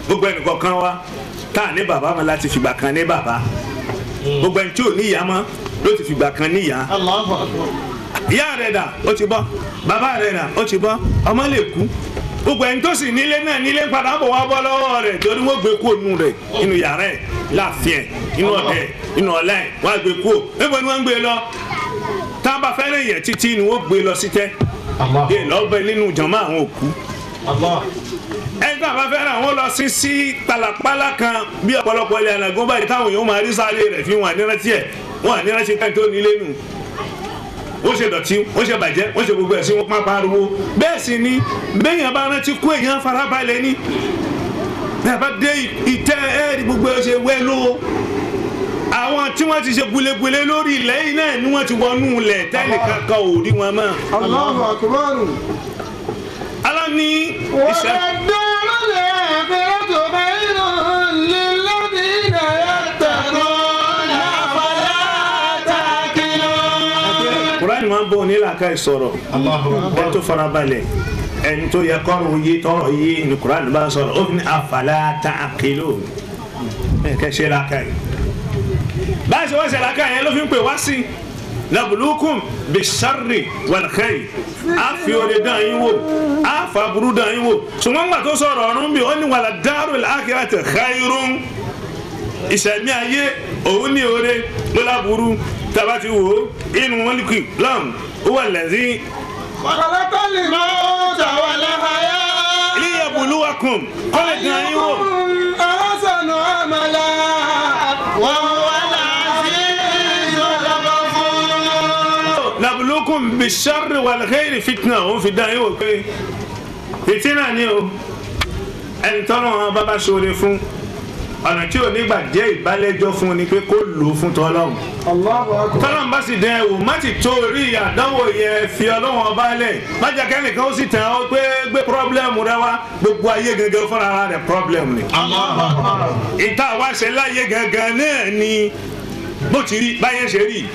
gbogbo ẹnìkọ̀ọ̀kan wa tá a ní bàbá mọ́ láti fìgbà kan ní bàbá gbogbo ẹni tí ò ní ìyá mọ́ ló ti fìgbà kan ní ìyá Allahu akbar. ìyá rẹ̀ dà ó ti bọ́ bàbá rẹ̀ dà ó ti bọ́ ọmọ lè kú gbogbo ẹni tó sì nílé náà nílé ń padà bọ̀ wá bọ́ lọ́wọ́ rẹ̀ torí wọ́n gbé kúrò nù rẹ̀ inú yàrá ẹ̀ láàfin ẹ̀ inú ọ̀dẹ̀ ẹ̀ inú ọ̀la ẹ̀ wọ́n á gbé kúrò níbo ni wọ́n ń gbé lọ tá a bá fẹ́ràn yẹn títí ni wọ́n gbé lọ sí tẹ́ Allah. dé lọ́bẹ̀ nínú jọ̀mọ́ àwọn òkú Allah. ẹni tá a bá fẹ́ràn àwọn lọ sí sí pàlàpàlà kan bí ọ̀pọ̀lọpọ̀ ilẹ̀ ànàgún báyìí táwọn èèyàn máa rí sáré rẹ̀ fi wọn ànírántí ẹ̀ wọn ànírántí ẹ̀ tó nílé nù wọ́n ṣe dọ̀tí wọ́n ṣe bàjẹ́ wọ́n ṣe gbogbo ẹ̀ sí wọn pápá ariwo bẹ́ẹ̀ sì ni bẹ́ẹ̀yàn bá rántí kú èèyàn farabalẹ̀ ni bẹ́ẹ̀ bá dé ìtẹ́ ẹ̀ẹ́dì gbogbo ẹ̀ ṣe wẹ́ ló àwọn tí wọ́n ti ṣe gulegule lórí ilẹ̀ yìí náà ni wọ́n ti wọnú ilẹ̀ tẹ́lẹ̀ kankan ò rí wọn mọ́ Allahu akbar. aláni ìṣẹ́ وللدار الآخرة خير للذين يتقون أفلا تعقلون kúránì máa ń bọ̀ onílàkà ìsọ̀rọ̀ Allahu ẹni akbar. tó farabalẹ̀ ẹni tó yẹ kọ́rùn yé tọrọ yé ni kúránì bá sọ̀rọ̀ ó fi ní afala ta'qilun ẹ kẹ́ ṣe làkà yìí báyìí ṣe wọ́n ṣe làkà yẹn ló fi ń pè wá sí nabluukum bisharri wal khayr a fi oore dán yín wò a fa burú dán yín wò ṣùgbọ́n gbà tó sọ̀rọ̀ ọ̀run bí ó ní wala darul akhirati khayrun ìṣẹ̀mí ayé òun ní oore ló láburú tabati wo inú wọn kì lọ́m ó wà lẹ́sìn خلق الموت والحياة liyabuluwakum kọ́lẹ̀ gan yín wò أيكم أحسن عملا وهو العزيز الغفور nabulukum bisharri wal khairi fitna òun fi dán yín wò pé fitina ni o ẹni tọ́lọ́ wọn bá bá ṣoore fún ọ̀nà tí ò ní gbà jẹ́ ìbálẹ́jọ́ fún ni pé kó lò ó fún tọ́lọ́hún الله أكبر tọ́lọ́n bá sì dẹ ẹ̀wò má ti torí àdánwò yẹn fi ọlọ́wọ́n ọba lẹ̀ má jẹ́ kẹ́nìkan ó sì tẹ̀ ọ́ pé gbé pírọ́blẹ́mù rẹ wá gbogbo ayé gẹ́gẹ́ fúnra ara rẹ̀ pírọ́blẹ́mù ni. ìta wá ṣe láyé gẹ́gẹ́ náà ni bó ti rí báyẹn ṣe rí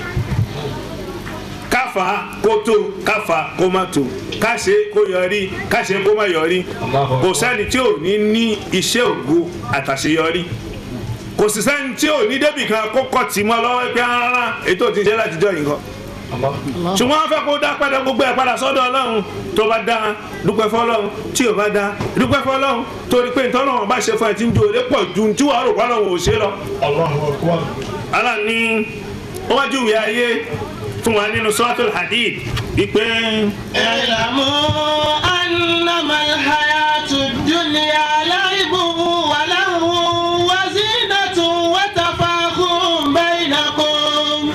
káfa kó tó káfa kó má tó káṣe kó yọrí káṣe kó má yọrí kò sẹ́ni tí ò ní ní iṣẹ́ ògo àtàṣeyọrí kò sì sẹ́ni tí ò ní débì kan kó kọ́ tì mọ́ lọ́wọ́ pé rárá ètò ti ṣe látijọ́ yìí kan Allah. ṣùgbọ́n wọ́n fẹ́ kó dá padà gbogbo ẹ̀ padà sọ́dọ̀ ọlọ́run tó bá dá dúpẹ́ fọlọ́run tí ò bá dá dúpẹ́ fọlọ́run torí pé ìtọ́lọ́run bá ṣe fún ẹ tí ń jó lé pọ̀ ju tí wàá rò pọ́lọ́run ò ṣe lọ. Allahu akbar. Allah ní ó wájú ìwé ayé fún wa nínú suratul hadid wípé اعلموا أنما الحياة الدنيا لعب ولهو وزينة وتفاخر بينكم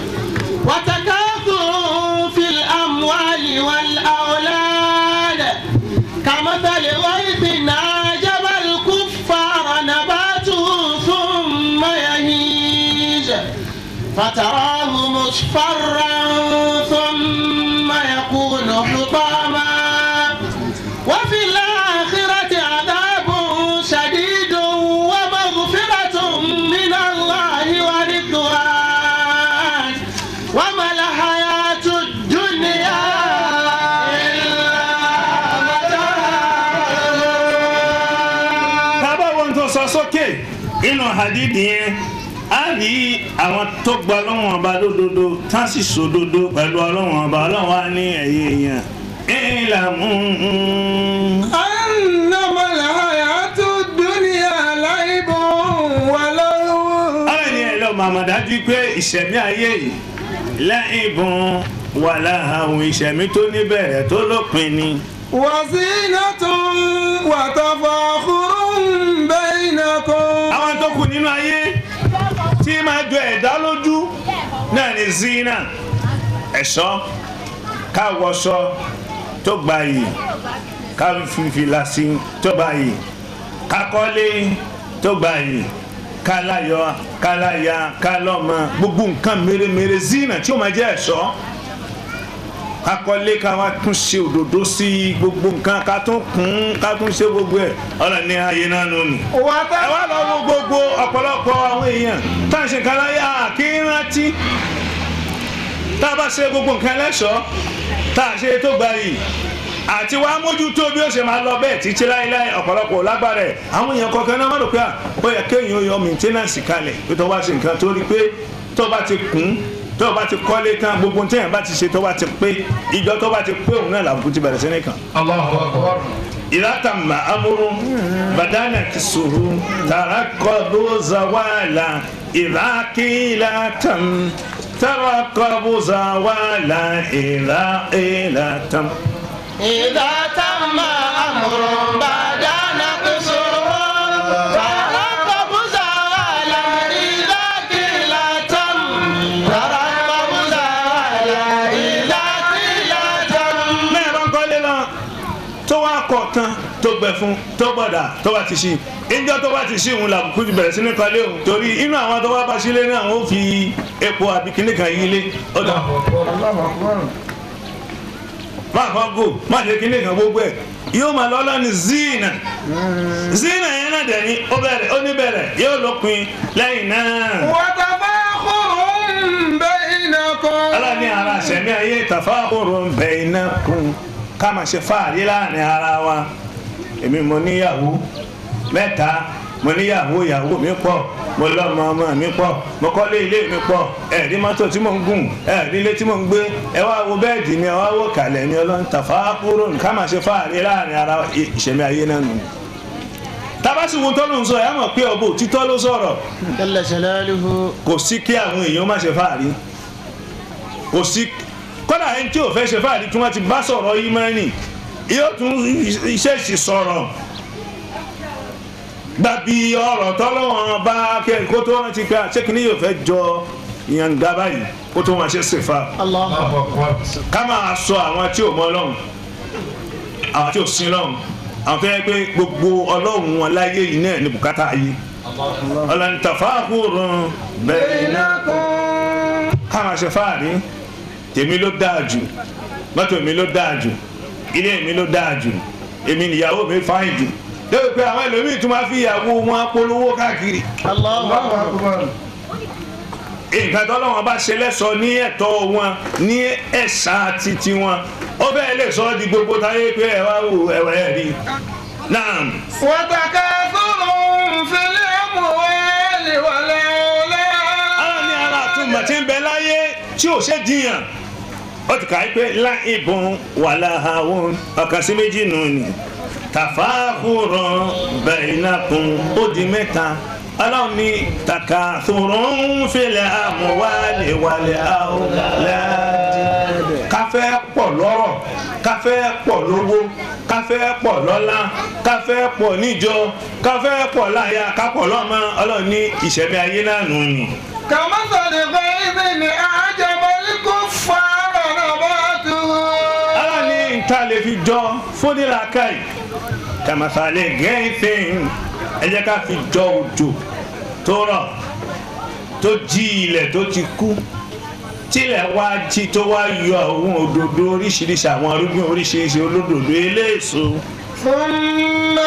وتكاثر في الأموال والأولاد كمثل غيث أعجب الكفار نباته ثم يهيج فتراه مصفرا ثم يكون حطاما وفي الآخرة عذاب شديد ومغفرة من الله ورضوان وما الحياة الدنيا إلا متاع tábà wọn tó sọ sókè inú hadid yẹn á rí àwọn tó gba ọlọ́wọ́n ọba lódodo tá sì sòdodo pẹ̀lú ọlọ́wọ́n ọba ọlọ́wọ́n á ní ẹ̀yẹ èèyàn ìlàmú. أنما الحياة الدنيا لعب ولهو ọ̀rẹ́ ni ẹ̀ lọ màmá dájú pé ìṣẹ̀mí ayé yìí lẹ́yìnbọn wà láhàwọn ìṣẹ̀mí tó níbẹ̀rẹ̀ tó lópin ni. وزينة وتفاخر بينكم àwọn tó kù nínú ayé tí máa jọ ẹ̀dá lójú náà ní zina ẹ̀ṣọ́ káwọṣọ tó gbà yìí ká fìfìlà sí tó gbà yìí kakọ́lé tó gbà yìí kálayọ kálaya kálọ́mọ gbogbo nǹkan mèremère zina tí ó máa jẹ́ ẹ̀ṣọ́ kakọ́lé ká wá tún ṣe òdòdó sí gbogbo nǹkan ká tún kún ká tún ṣe gbogbo ẹ̀ ọ̀rọ̀ ní ayé náà nù ni ẹ wá lọ wo gbogbo ọ̀pọ̀lọpọ̀ àwọn èèyàn tá à ń ṣe nǹkan láyé àkí rántí tá a bá ṣe gbogbo nǹkan lẹ́ṣọ̀ọ́ tá a ṣe tó gba yìí àti wàá mójútó bí ó ṣe máa lọ bẹ́ẹ̀ títí láéláé ọ̀pọ̀lọpọ̀ lágbára ẹ̀ àwọn èèyàn kọ̀ọ̀kan náà má rò pé à ó yẹ kéèyàn yọ maintenance kalẹ̀ pé tó bá ṣe nǹkan tó rí pé tó bá ti kún tó bá ti kọ́lé tán gbogbo téèyàn bá ti ṣe tó bá ti pé ìjọ tó bá ti pé òun náà làbùkù ti bẹ̀rẹ̀ sí nìkan. Allahu Akbar. إذا تم أمر بدأنا كسره ترقبوا زوالا إذا قيل تم ترقبوا زوالا إذا قيل تم إذا تم أمر بعد نقصه ترقب زوالا إذا قيل تم ترقب زوالا إذا قيل تم mẹ́rin bá ń kọ́lé lọ tó wá kọ̀ tán tó gbẹ fún tó gbọ̀dà tó bá ti ṣí ìjọ tó bá ti ṣí òun làbùkù ti bẹ̀rẹ̀ sí ní kọ́lé òun torí inú àwọn tó wá bá sílé náà wọ́n fi epo àbí kíní kan yí ilé ó dà má kàn gò má ṣe kíní kan gbogbo ẹ̀ yóò máa lọ lọ́ni zina zina yẹn náà dẹ̀ ni ó bẹ̀rẹ̀ ó ní bẹ̀rẹ̀ yóò lópin lẹ́yìn náà. وتفاخر بينكم aláàní ara sẹ̀mí ayé tafahurun bainakum ká máa ṣe fáàrí láàrin ara wa èmi mo níyàwó mẹ́ta mo níyàwó ìyàwó mi pọ̀ mo lọ́mọ ọmọ mi pọ̀ mo kọ́lé ilé mi pọ̀ ẹ̀rí mọ́tò tí mo ń gùn ẹ̀rí ilé tí mo ń gbé ẹ wá wo bẹ́ẹ̀dì mi ẹ wá wo kàlẹ̀ mi ọlọ́run tafahurun ká máa ṣe fáàrí láàrin ara wa ìṣẹ̀mí ayé náà nù. tabasi wo tọ́lù ń sọ ẹ̀ mọ̀ pé ọ̀bọ òtítọ́ ló sọ̀rọ̀ جل جلاله kò sí kí àwọn èèyàn má ṣe fáàrí kò sí kọ́dà ẹni tí ò fẹ́ ṣe fáàrí tí wọ́n ti bá sọ̀rọ̀ ìmánì yóò tún iṣẹ́ ìṣì sọ̀rọ̀ gbàbí ọ̀rọ̀ tọ́lọ́wọ́n bá kẹ́ kó tó rántí pé àṣekínní yóò fẹ́ jọ ìyànga báyìí kó tó wọn ṣe ṣèfà الله Allahu Akbar. ká máa sọ àwọn tí ò mọ ọlọ́run àwọn tí ò sin ọlọ́run àwọn tó yẹ pé gbogbo ọlọ́run wọn láyé yìí náà ní bùkátà ayé ọlọ́run tafahurun bainakum ká máa ṣe fáàrí tèmi ló dáa jù mọ́tò mi ló dáa jù ilé mi ló dáa jù èmi nìyàwó mi fáyìn jù lórí pé àwọn ẹlòmíì tún máa fi ìyàwó wọn polówó káàkiri الله nǹkan tọ́lọ́wọ́n bá ṣe lẹ́sọ ní ẹ̀tọ́ wọn ní ẹ̀sà títí wọn ó bẹ́ẹ̀ lè sọ ọ́ di gbogbo táyé pé ẹ wá wò ẹ̀wẹ̀ ẹ̀ rí náà وتكاثر في الأموال والأولاد ara ní ara àtúmọ̀ tí ń bẹ láyé tí ò ṣe jiyàn ó ti kà í pé láìbùn wàláhàwọn ọ̀kan sí méjì nù ní tàfáàkùrọ̀ bainakum ó di mẹ́ta ọlọ́run ní takathurun fil amwali wal awlad káfẹ́ pọ̀ lọ́rọ̀ káfẹ́ pọ̀ lówó káfẹ́ pọ̀ lọ́lá káfẹ́ pọ̀ níjọ káfẹ́ pọ̀ láyà kápọ̀ lọ́mọ ọlọ́run ní ìṣẹ̀mí ayé náà nù ní. كمثل غيظ أعجب الكفار نباته ala ni nta lè fi jọ fúnilàkàì kàmàfàlẹ̀ gẹ́ǹfẹ̀ẹ́n ẹ jẹ́ ká fi jọ òjò tó rọ̀ tó jí ilẹ̀ tó ti kú tílẹ̀ wá jí tó wá yọ àwọn òdòdó oríṣiríṣi àwọn arúgbìn oríṣiríṣi olódòdó eléèso ثم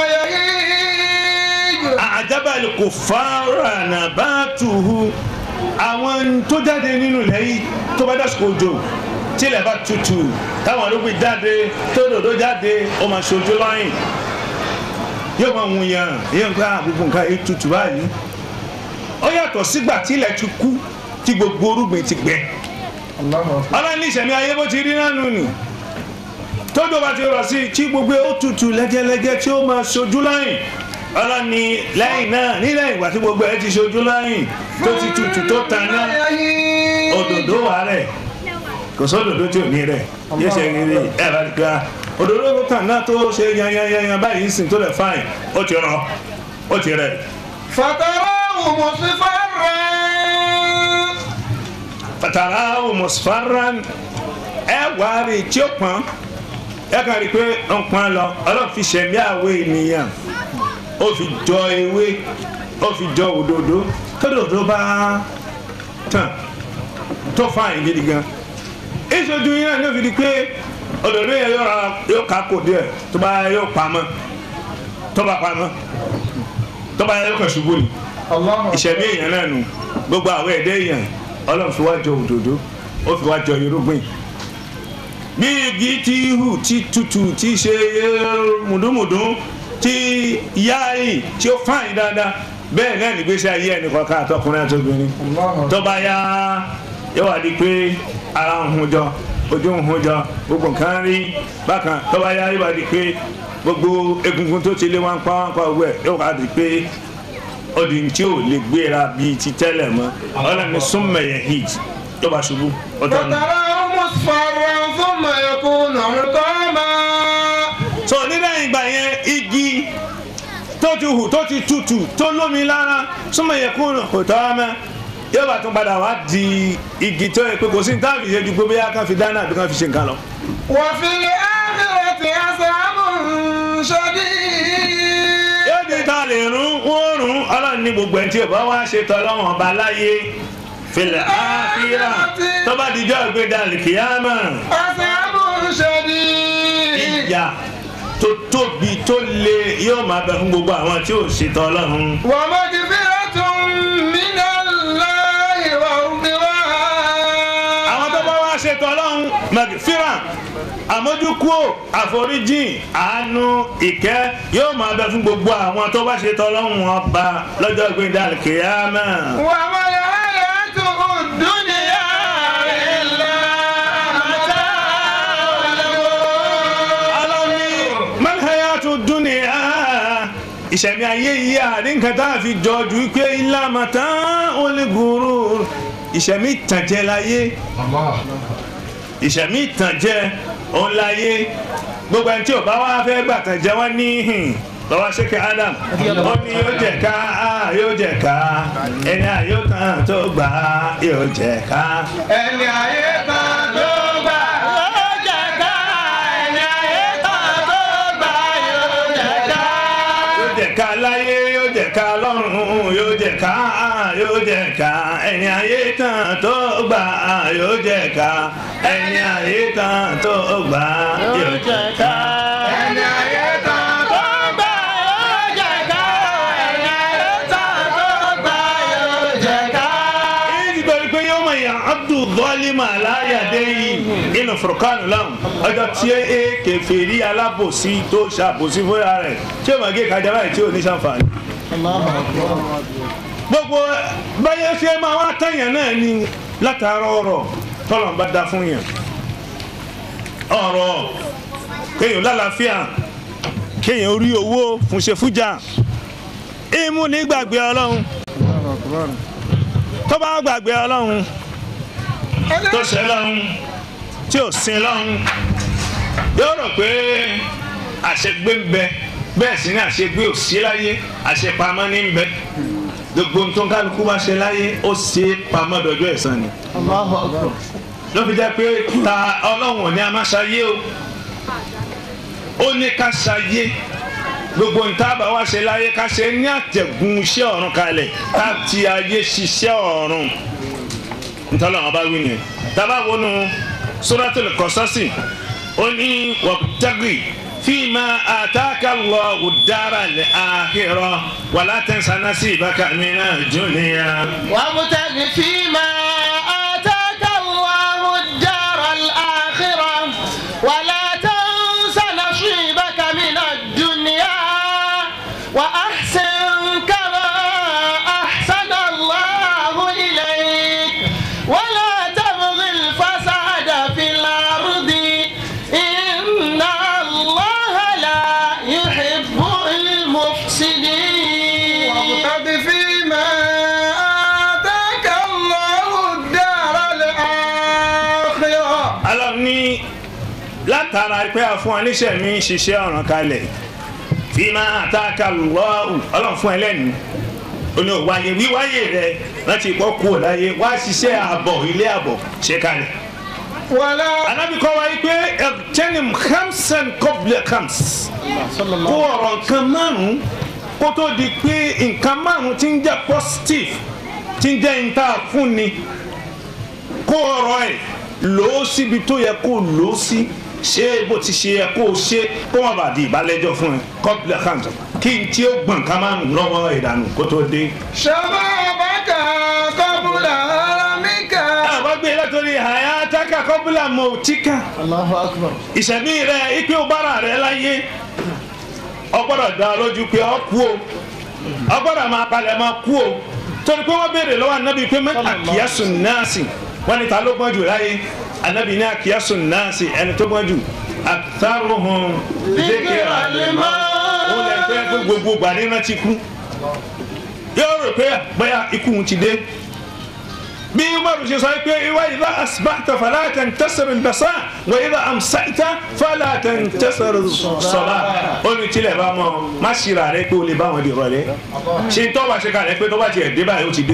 يهيج àjábàlì kò fara nàbàtúhù àwọn tó jáde nínú ilẹ̀ yìí tó bá dásìkò òjò tílẹ̀ bá tutù táwọn ológun jáde tó dòdó jáde ó máa ṣojú lọ́yìn yóò máa wù yàn yóò gba gbogbo nǹkan yìí tutù báyìí ó yàtọ̀ sígbà tílẹ̀ ti kú tí gbogbo orúgbìn ti gbẹ ọlọ́ni ìṣẹ̀mí ayé bó ti rí nánu nì tójò bá ti rọ̀ sí i tí gbogbo ó tutù lẹ́gẹ́lẹ́gẹ́ tí ó máa ṣojú lọ́yìn ọlọ́ni lẹ́yìn náà nílẹ̀ ìgbà tí gbogbo ẹ ti ṣojú lọ́yìn tó ti tutù tó taná يهيج òdòdó wà rẹ̀ kò sódòdó tí ò ní rẹ̀ yóò ṣe rí ẹ bá ti gba òdòdó tó taná tó ṣe yanyanyanyan báyìí ń sìn tó lẹ̀ fáìn ó ti rọ ó ti rẹ̀ فتراه مصفرا fatara musfarran ẹ wá rí i tí ó pọ́n ẹ kàn rí i pé ó ń pọ́n lọ ọlọ́run fi ṣẹ̀mí àwọ̀ ènìyàn ó fi jọ ewé ó fi jọ òdòdó tódòdó bá tàn tó fáyìn gidi gan ìṣojú yẹn ní òfin di pé òdòdó yẹn yóò ra yóò ká kò díẹ̀ tó bá yóò pamọ́ tó bá pamọ́ tó bá yóò kàn ṣubú ni ìṣẹ̀mí èèyàn náà nù gbogbo àwọn ẹ̀dẹ́ èèyàn ọlọ́run fi wá jọ òdòdó ó fi wá jọ irúgbìn bí igi tí hù tí tutù tí ṣe mùdùmùdù tí yáàyè tí ó fáyìn dáadáa bẹ́ẹ̀ náà nígbésí ayé ẹnìkan ká àtọkùnrin àtọkùnrin tó bá yá yóò wá di pé ara ń hun jọ ojú ń hun jọ gbogbo nǹkan rí bákan tó bá yá yóò wá di pé gbogbo egungun tó ti lé wọn pa wọn pa owó ẹ yóò wá di pé odi tí ò lè gbéra bíi ti tẹ́lẹ̀ mọ́ ọlọ́ni súnmẹ̀yẹ hit tó bá ṣubú ọ̀tọ̀ ni. فتراه مصفرا ثم يكون حطاما so nílẹ̀ ìgbà yẹn igi tó ti hù tó ti tutù tó lómi lára súnmẹ̀yẹ kúrò kò tọ́ ọ́ mẹ́ yóò bá tún padà wá di igi tó yẹ pé kò sí ní táàbì yẹn ju pé bóyá kan fi dáná àbí kan fi ṣe nǹkan lọ. وفي الآخرة عذاب شديد yóò di ta lè rún wọ́n rún ọlọ́run ní gbogbo ẹni tí ò bá wá ṣe tọ́lọ́wọ́n ọba láyé filẹ̀ áfíà tó bá dijọ́ ìgbéda lìkìyàmà عذاب شديد ìyà tó tóbi tó le yóò máa bẹ fún gbogbo àwọn tí ò ṣe tọ́lọ́run. ومغفرة من الله ورضوان àwọn tó bá wá ṣe tọ́lọ́run magfira àmójúkúò àforíjìn àánú ìkẹ́ yóò máa bẹ fún gbogbo àwọn tó bá ṣe tọ́lọ́run ọba lọ́jọ́ ìgbéda lìkìyàmà. وما الحياة الدنيا إلا متاع الغرور alọ́ni malhayatu dunia ìṣẹ̀mí ayé yìí àrí nǹkan tá a fi jọ ju pé ilá màtá olùgùrù ìṣẹ̀mí ìtànjẹ láyé ìṣẹ̀mí ìtànjẹ òun láyé gbogbo ẹni tí ò bá wá fẹ́ gbàtànjẹ wọn ní hìn lọ́wọ́ ṣéke adam ó ní yóò jẹ ká yóò jẹ ká ẹni àyò kan tó gbà yóò jẹ ká. ẹni ayé kan tó gbà yóò jẹ ká ẹni ayé kan tó gbà yóò jẹ ká. yóò jẹ ká láyé yóò jẹ ká lọ́run yóò jẹ ká yóò jẹ ká ẹni ayé tán tó gbà yóò jẹ ká ẹni ayé tán tó gbà yóò jẹ ká. ẹni ayé kan tó gbà yóò jẹ ká ẹni ayé kan tó gbà yóò jẹ ká. èyí ti gbọ́dọ̀ pé yóò mọ̀ yàn abdul zọ́ọ́límà aláyàdé yìí nínú furukanu láwọn ọjọ́ tí e kẹfẹ́rí alábòsí tó ṣàbòsí fúnra rẹ̀ tí yóò máa gé kájà báyìí tí ò ní sànfàní. gbogbo báyẹn ṣe máa wá tẹ̀yàn náà ni látara ọ̀rọ̀ tọ́lọ̀ ń bá dá fún yàn ọ̀rọ̀ kéèyàn lálàáfíà kéèyàn rí owó fúnṣe fújà ìmú ní gbàgbé ọlọ́run tó bá gbàgbé ọlọ́run tó ṣe lọ́run tí ò sin lọ́run yóò rò pé àṣegbé ń bẹ bẹ́ẹ̀ sì ni àṣegbé ò sí láyé àṣepamọ́ ní ń bẹ gbogbo tó ń kálukú bá ṣe láyé ó ṣe pamọ́ dọjọ́ ẹ̀san ni ló fi jẹ́ pé ta ọlọ́run ò ní a máa ṣayé o ó ní ká ṣayé gbogbo ntaaba wa ṣe láyé ká ṣe ní àtẹ̀gùn iṣẹ́ ọ̀run kalẹ̀ ká ti ayé ṣiṣẹ́ ọ̀run ntọ́lọ́ wọn bá wí nìyẹn tábà wọnú suratul Qasasi ó ní wabtaghi fima ataka Allahu daral akhirah wala tansa nasibaka minad dunya. وابتغ فيما آتاك الله الدار الآخرة ولا تنس نصيبك من الدنيا وأحسن كما أحسن الله إليك ولا تبغ الفساد في الأرض إن الله لا يحب المفسدين وابتغ فيما آتاك الله الدار الآخرة alọ́ ní látara pé a fún aníṣẹ́ mi ṣiṣẹ́ ọ̀ràn kalẹ̀ fi máa àtàkà lọ́ọ̀hù ọlọ́run fún ẹlẹ́nu oní òwáyé wíwáyé rẹ láti pọ́ kú ọ̀láyé wá ṣiṣẹ́ àbọ̀ ilé àbọ̀ ṣe kalẹ̀. ولا anábì kọ́ wáyé pé ẹ̀tẹ́nim hamsan kọ́bílẹ̀ hams kó ọ̀rọ̀ nǹkan márùn-ún kó tó di pé nǹkan márùn-ún ti ń jẹ́ positive ti ń jẹ́ níta fúnni kó ọ̀rọ̀ ẹ̀ lò ó síbi tó yẹ kó lò ó sí ṣé bó ti ṣe yẹ kó o ṣe kó má bàa di ìbálẹ́jọ́ fún ẹ kọ́bílẹ̀ hams kí n tí ó gbọ̀n ká márùn-ún lọ́wọ́ ìdànù kó tó dé. شبابك قبل هرمك àwọn gbé látòrí hayata taka kọ́bùlà mọ̀tíkà Allahu akbar. ìṣẹ̀mí rẹ ipe ọbára rẹ láyé ọgbọ́dọ̀ dá ọ lójú pé ọ kú o ọgbọ́dọ̀ máa palẹ̀ máa kú o torí pé wọ́n béèrè lọ́wọ́ anabi pé mẹ́ àkíyàsùn náàsì wọ́n ní ta ló gbọ́n jù láyé anabi ní àkíyàsùn náàsì ẹni tó gbọ́n jù àtàrùhùn Dhikra al-maut. òun lè fẹ́ pé gbogbo gbàdé náà ti kú yóò rò pé bóyá ikú ti dé bí umaru ṣe sọ pé ìwà ìlà asibáta falata ń tẹsẹrẹ ìbẹsà wà ìlà amsaita falata ń tẹsẹrẹ sọlá ó ní tilẹ̀ bá mọ má ṣìra rẹ pé o lè bá wọn di rọlẹ́ ṣe tó bá ṣe kalẹ̀ pé tó bá tiẹ̀ dé báyìí ó ti dé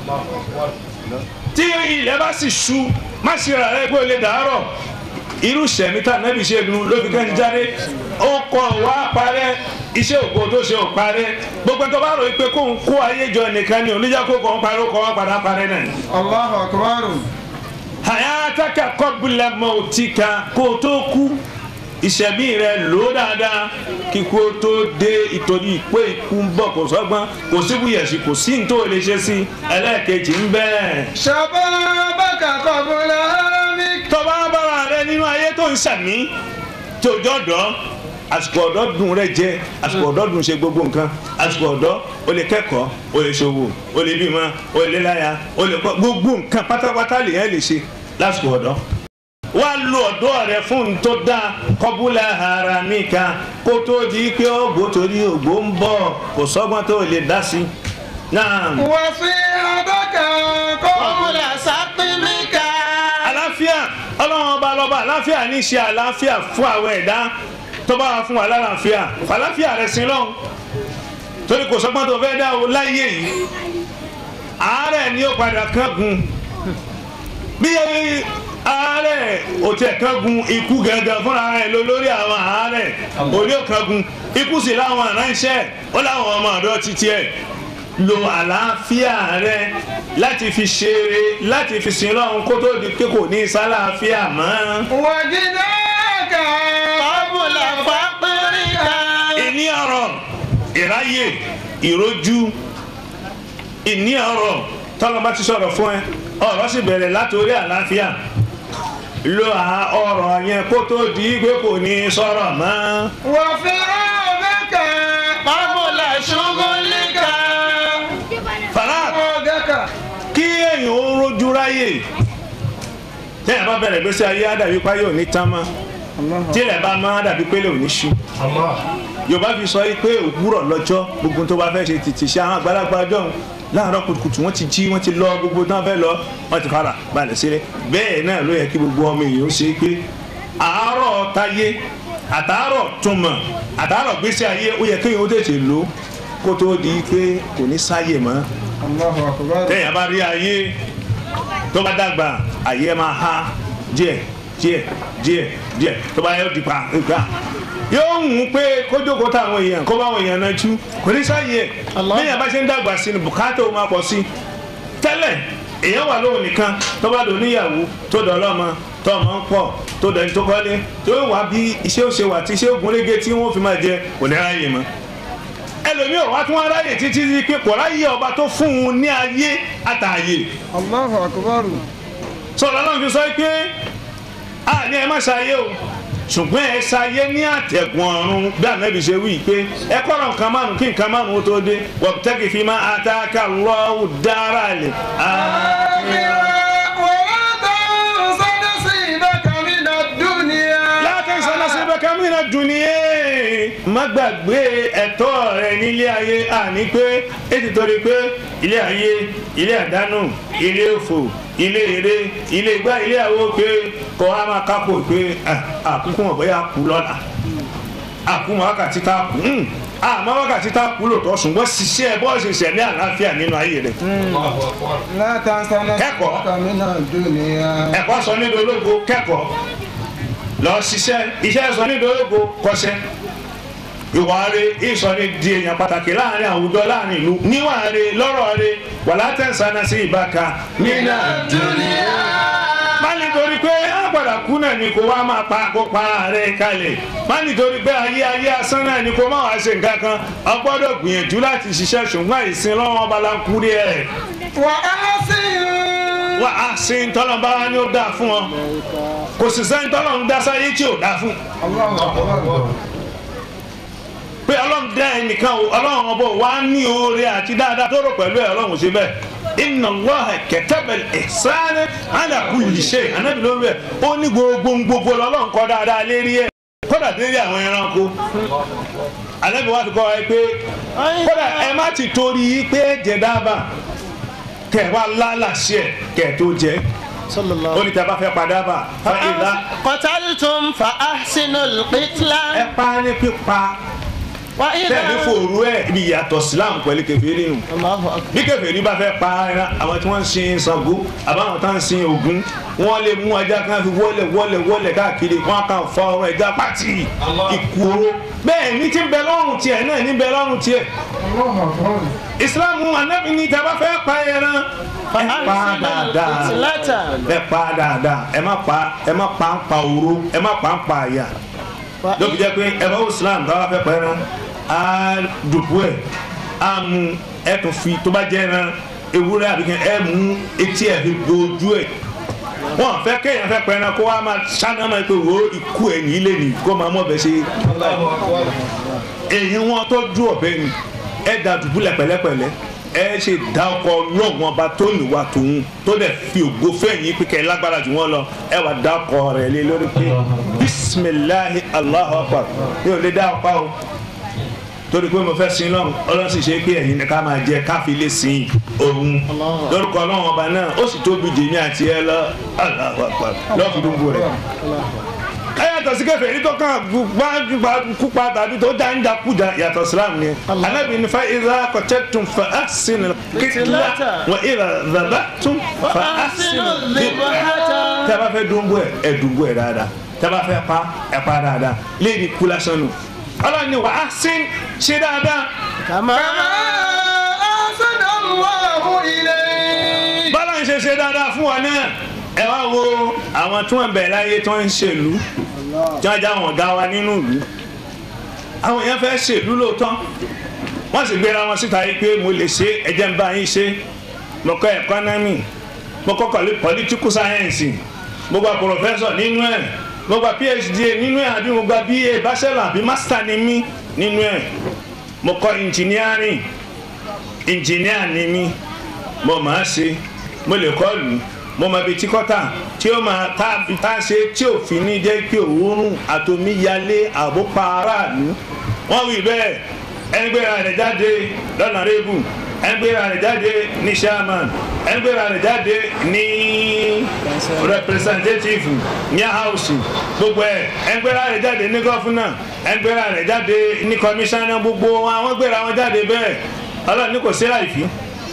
tí ilẹ̀ bá sì ṣú má ṣìra rẹ pé o lè dàárọ̀ irú sẹ̀mí tá nẹ́bí ṣe nu ló fi kẹ́ni jáde ó kọ́ wá parẹ́ iṣẹ́ òkú tó ṣe ò parẹ́ gbogbo ẹni tó bá rò pé kó ń kó ayé jọ nìkan ni oníjà kó kọ́ ń parẹ́ ó kọ́ wá padà parẹ́ náà ni Allahu akbar. hayataka kọbula mautika kó o tó kú ìṣẹ̀mí rẹ lò dáadáa kí kó o tó dé ìtòrí pé ikú ń bọ̀ kò sọ́gbọ́n kò síbúyẹ̀sì kò sí ní tó o lè ṣe sí ẹlẹ́ẹ̀kejì ń bẹ́ẹ̀. Shababaka qabla haramik. tọ́ba bára rẹ nínú ayé tó ń sàmí tó jọ̀dọ̀ àsìkò ọ̀dọ́ dùn rẹ jẹ àsìkò ọ̀dọ́ dùn ṣe gbogbo nǹkan àsìkò ọ̀dọ́ o lè kẹ́kọ̀ọ́ o lè ṣòwò o lè bímọ o lè láya o lè kọ́ gbogbo nǹkan pátápátá lèyàn lè ṣe lásìkò ọ̀dọ́ wá lo ọ̀dọ́ rẹ fún un tó dáa kọ́búlà ara mi kan kó tó di pé ògbó torí ògbó ń bọ̀ kò sọ́gbọ́n tó lè dá sí náà. Wasihataka qabla saqmika. àlàáfíà ọlọ́run ọba lọ́ba àlàáfíà ní í ṣe àlàáfíà fún àwọn ẹ̀dá tó bá wà fún wa lálàáfíà fàlàáfíà rẹ̀ sí lọ́hùn torí kò sọ́gbọ́n tó fẹ́ dá o láyé yìí àárẹ̀ ni ó padà kángun bí àárẹ̀ òtí ẹ̀ kángun ikú gangan fúnra rẹ̀ ló lórí àwọn àárẹ̀ òní ò kángun ikú sì láwọn aránṣẹ́ ó láwọn ọmọ ọ̀dọ́ títí ẹ̀ lo àlàáfíà rẹ láti fi ṣeré láti fi sin lọ́run kó tó di pé kò ní sálàáfíà mọ́. Wajidaka qabla faqrika. ìní ọ̀rọ̀ ìráyè ìrójú ìní ọ̀rọ̀ tọ́lọ́ba ti sọ̀rọ̀ fún ẹ ọ̀rọ̀ sì bẹ̀rẹ̀ látòrí àlàáfíà lo à- ọ̀rọ̀ yẹn kó tó di pé kò ní sọ̀rọ̀ mọ́. Wa firagaka qabla shughulika. fàlà Firagaka. kí èèyàn ó rójú ráyè tẹ́yà bá bẹ̀rẹ̀ gbèsè ayé á dàbí páyé òní tán mọ́ tílẹ̀ bá máa dàbí pélé òní ṣú Allah. yorùbá fi sọ yìí pé òwúrọ̀ lọ́jọ́ gbogbo tó bá fẹ́ ṣe tètè ṣe àwọn àgbàlagbà ọjọ́ òun láàárọ̀ kùtùkùtù wọ́n ti jí wọ́n ti lọ gbogbo tó wọ́n fẹ́ lọ wọ́n ti fara balẹ̀ sílẹ̀ bẹ́ẹ̀ náà ló yẹ kí gbogbo ọmọ èèyàn ṣe pé àárọ̀ táyé àtàárọ̀ túmọ̀ àtàárọ̀ gbèsè ayé ó yẹ kéèyàn ó tètè lò ó kó tó di pé kò ní sáyè mọ́ Allahu akbar. téèyàn bá rí ayé tó bá dàgbà ayé ẹ máa há díẹ̀ díẹ̀ díẹ̀ díẹ̀ tó bá yẹ ó di pa nǹkan yóò hùn ún pé kó jókòó táwọn èèyàn kó báwọn èèyàn náà tú kò ní sáyé ẹ béèyàn bá ṣe ń dàgbà sí ni bùkátà ó máa pọ̀ sí tẹ́lẹ̀ èèyàn wà lóhùn nìkan tó bá dò níyàwó tó dọ̀ lọ́mọ tó ọmọ ń pọ̀ tó dẹ̀ ní tó kọ́lé tó wà bí iṣẹ́ òṣè wà tí iṣẹ́ ògúnrégé tí wọ́n fi máa jẹ kò ní ráyè mọ́ ẹlòmíì ò wá tún wá ráyè títí di pé kò ráyè ọba tó fún un ní ayé àtàyè Allahu akbar. sọ̀rọ̀ náà fi sọ pé a ní ẹ má ṣayé o ṣùgbọ́n ẹ ṣayé ní àtẹ̀kùn ọ̀run bí ànábì ṣe wí pé ẹ kọ́ra nǹkan márùn kí nǹkan márùn ó tó dé wabtaghi fima ataka Allahu dara lè. ولا تنس نصيبك من الدنيا. látẹ̀ sọ́nà síbẹ̀ kámínà dùnìyẹ. má gbàgbé ẹ̀tọ́ rẹ nílé ayé àní pé ètò torí pé ilé ayé ilé àdánù ilé òfò ilé eré ilé gbá ilé àwo pé kọ́ á máa kápò pé ah, àkúkú wọn bóyá kú lọ́la àkúmọ̀ wákàtí tá a kú hmm, àmọ́ wákàtí tá a kú lòtọ́ ṣùgbọ́n ṣiṣẹ́ bọ́ọ̀sì ṣẹ̀mí àlàáfíà nínú ayé rẹ̀ لا تنس Kẹ́kọ̀ọ́. نصيبك من الدنيا. ẹ̀kọ́ sọ ní dológo kẹ́kọ̀ọ́ lọ ṣiṣẹ́ iṣẹ́ sọ ní dológo kọ́ṣẹ́ ìwà rẹ̀ ìsọ ní di èèyàn pàtàkì láàrin àwùjọ láàrin ìlú níwà rẹ̀ lọ́rọ̀ rẹ̀ wà látẹ̀sánná sí ìbáka nínà má nítorí pé àgbàdà kú náà ni kò wá máa pa kó para rẹ̀ kalẹ̀ má nítorí pé ayé ayé asán náà ni kò má wá ṣe nǹkan kan o gbọ́dọ̀ gbìyànjú láti ṣiṣẹ́ ṣùgbọ́n ìsìn lọ́wọ́ balanku rí ẹ̀. وأحسن wà á sí ntọ́lọ́n bá wá ní ó dáa fún ọ kò sì sẹ́ni tọ́lọ́n dá sáyé tí ò dáa fún pé ọlọ́run dá ẹnìkan o ọlọ́run ọbọ̀ wá ní oore àti dáadáa tó rò pẹ̀lú ẹ̀ ọlọ́run ṣe bẹ́ẹ̀ inna Allaha kataba al-ihsana ala kulli shay anábì lórí ẹ̀ ó ní gbogbo gbogbo lọ́lọ́run kọ́ dáadáa lérí ẹ̀ kódà lérí àwọn ẹranko anábì wá fi kọ́ ẹ pé kódà ẹ má ti torí pé ẹ jẹ dábàá kẹ wá lálàsí ẹ kẹ tó jẹ sallallahu ó ní tẹ bá fẹ́ padà bá fa ìlà qataltum fa ahsinul qitla ẹ pa ní pípa wa idha tẹ̀lé fòrú ẹ̀ ibi ìyàtọ̀ Islam pẹ̀lú kẹfìrí nù Allahu akbar bí kẹfìrí bá fẹ́ pa ẹran àwọn tí wọ́n ń sin Ṣàngó àbáwọn tá ń sin Ògún wọ́n lè mú ajá kan fi wọlé wọlé wọlé káàkiri wọ́n kàn fa ọrùn ẹja pàtì ìkúrò bẹ́ẹ̀ ní ti ń bẹ lọ́rùn tiẹ̀ náà ní bẹ lọ́rùn tiẹ̀ Islam anabi ní tẹ́ bá fẹ́ pa ẹran fa ẹ pa ahsinul dáadáa qitlata ẹ pa dáadáa ẹ má pa ẹ má pa ń pa òru ẹ má pa ń pa àyà wa lóbi jẹ pé ẹ bá wò Islam tó bá fẹ́ pẹ́ ẹran á dùkú ẹ̀ á mú ẹ tún fi tó bá jẹ́ ẹran ewúrẹ́ àbíkẹ́ ẹ mú etí ẹ̀ fi gbójú ẹ̀ wọn fẹ́ kéèyàn fẹ́ pẹ́ ẹran kó wá máa ṣáná máa pé wo ikú ẹ̀ ní ilé ni kó máa mọ̀ bẹ́ ṣe èyí wọn tó dú ọ̀bẹ ni ẹ da dùbúlẹ̀ pẹ̀lẹ́pẹ̀lẹ́ ẹ ṣe da ọkọ lọ́gbọ̀n ọba tó níwà tòun tó dẹ̀ fi ògo fẹ́yìn pé kẹ́ ẹ lágbára jù wọ́n lọ ẹ wà da ọkọ rẹ̀ lé lórí pé bisimilahi alahu akbar mi ò lè da ọkọ o torí pé mo fẹ́ sin lọ́run ọlọ́run sì ṣe pé ẹ̀yin ni ká máa jẹ káfí lè sin òun lórúkọ ọlọ́run ọba náà ó sì tóbi jèmi àti ẹ lọ alahu akbar lọ́ọ̀fù dúnbò rẹ̀ ẹ yàtọ̀ sí kẹfẹ́ yìí tó kàn gbà kúpa tàbí tó dá ń da kújà yàtọ̀ sílámù ni anabi ní fa ìlà kọ̀tẹ́tùn fa àṣìnà kìtìlá wà ìlà dàbàtùn fa àṣìnà dhibhata. tẹ́ bá fẹ́ dúnbò ẹ̀ ẹ̀ dúnbò ẹ̀ dáadáa tẹ́ bá fẹ́ pa ẹ̀ pa dáadáa léèdì kú lásán nù ọlọ́ni wà á sín ṣe dáadáa kama ahsana Allahu ilayk. bọ́lá ń ṣe ṣe dáadáa fún wa náà ẹ wá wo àwọn tí wọ́n bẹ̀ láyé tí wọ́n ń ṣèlú tí wọ́n já wọn ga wa nínú ìlú àwọn èèyàn fẹ́ ṣèlú lóòótọ́ wọ́n sì gbéra wọn síta yìí pé mo lè ṣe ẹ̀jẹ̀ ń bá yín ṣe mo kọ́ ẹ̀kọ́nọ́mì mo kọ́ kọ́lé political science mo gba professor nínú ẹ̀ mo gba phd nínú ẹ̀ àbí mo gba ba bachelor àbí master ni mí nínú ẹ̀ mo kọ́ engineering engineer ni mí mo máa ṣe mo lè kọ́ lù mo máa bi tíkọ́tà tí ó máa tá tá a ṣe tí òfin ní jẹ́ pé òórùn àtòmíyalé àbópa aráàlú wọ́n wí bẹ́ẹ̀ ẹgbẹ́ra rẹ̀ jáde lọ́nà rébù ẹgbẹ́ra rẹ̀ jáde ní chairman ẹgbẹ́ra rẹ̀ jáde ní representative ní house gbogbo ẹ̀ ẹgbẹ́ra rẹ̀ jáde ní gọ́fúnà ẹgbẹ́ra rẹ̀ jáde ní commissioner gbogbo àwọn gbéra wọn jáde bẹ́ẹ̀ ọlọ́run ní kò sí láìfín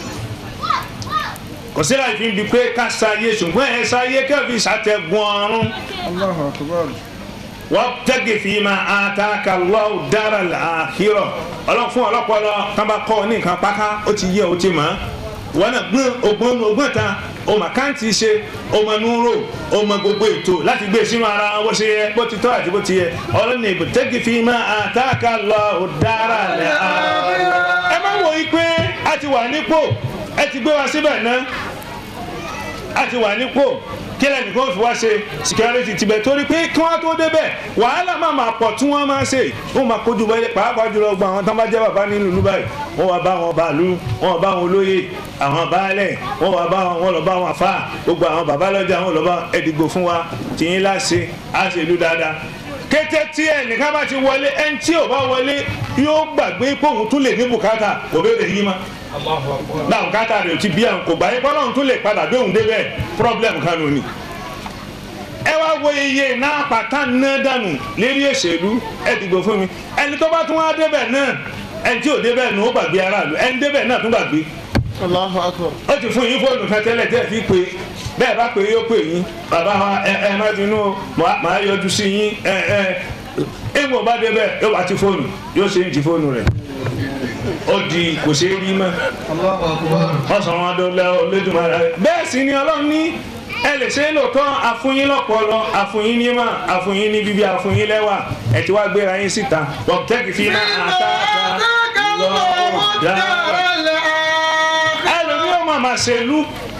kò sí láì fi ń bi pé ká sáyé ṣùgbọ́n ẹ sáyé kẹ́fì ṣàtẹ̀gùn ọ̀run Allahu akbar. wọ́n tẹ́gì fi máa àtàkà lọ́wọ́ dára àhírọ̀ ọlọ́run fún ọlọ́pọ̀lọ́ tán bá kọ́ ní nǹkan páká ó ti yẹ ó ti mọ̀ wọn náà gbọ́n ògbọ́n ògbọ́n ta ọmọ àkáǹtì ṣe ọmọ núró ọmọ gbogbo ètò láti gbé sínú ara wọn bó ṣe yẹ bó ti tọ́ àti bó ti yẹ ọlọ́run ìbò tẹ́gì fi máa àtàkà lọ́wọ́ dára àhírọ̀ ẹ má wò yí pé a ti wà nípò ẹ ti gbé wa síbẹ̀ náà a ti wà nípò kí lẹ́nìkan fi wá ṣe security tibẹ̀ torí pé kí wọ́n tó débẹ̀ wàhálà máa máa pọ̀ tí wọ́n máa ṣe wọ́n máa kojú wọlé pàápàá jùlọ gba àwọn tó bá jẹ́ bàbá nínú ìlú báyìí wọ́n wá bá wọn bàálù wọ́n wá bá wọn olóyè àwọn baálẹ̀ wọ́n wá bá wọn wọ́n lọ bá wọn àfà gbogbo àwọn bàbá lọ́jà wọ́n lọ bá ẹ̀dìgbò fún wa tìyín láṣẹ á ṣe ìlú dáadáa kété tí ẹnìkan bá ti wọlé ẹni tí ò bá wọlé yóò gbàgbé pé òun tún lè ní bùkátà kò bẹ́ẹ̀ lè yí ma náà bùkátà rẹ̀ ò ti bí àwọn kò gbà yín kọ́lọ́run tún lè padà gbé òun débẹ̀ problem kan nù ni. ẹ wá wo iye náà pàtà náà dànù lérí òṣèlú ẹ dìgbò fún mi ẹni tó bá tún wá débẹ̀ náà ẹni tí ò débẹ̀ nù ó gbàgbé aráàlú ẹni débẹ̀ náà tún gbàgbé Allahu akbar. ó ti fún yín fóònù kan tẹ́lẹ̀ tẹ́ fi pé bẹ́ẹ̀ bá pé yóò pè yín bàbá wa ẹ ẹ má bínú o màá yọjú sí yín ẹ ẹ ìwọ̀n bá débẹ̀ yóò bá ti fóònù yóò ṣe ń ti fóònù rẹ̀ ó di kò ṣeé rí mọ́ Allahu akbar. wọ́n sọ wọn dọ́lẹ́ Olódùmarè rẹ̀ bẹ́ẹ̀ sì ni Ọlọ́run ní ẹ lè ṣe é lóòótọ́ àfúnyín lọ́pọlọ àfúnyín ní mà àfúnyín ní bíbí àfúnyín lẹ́wà ẹ̀ tí wàá gbéra yín síta wọ́pútẹ́kì fi máa àtàkà lọ́wọ́ dáadáa ẹlòmí ọmọ àmà ṣèlú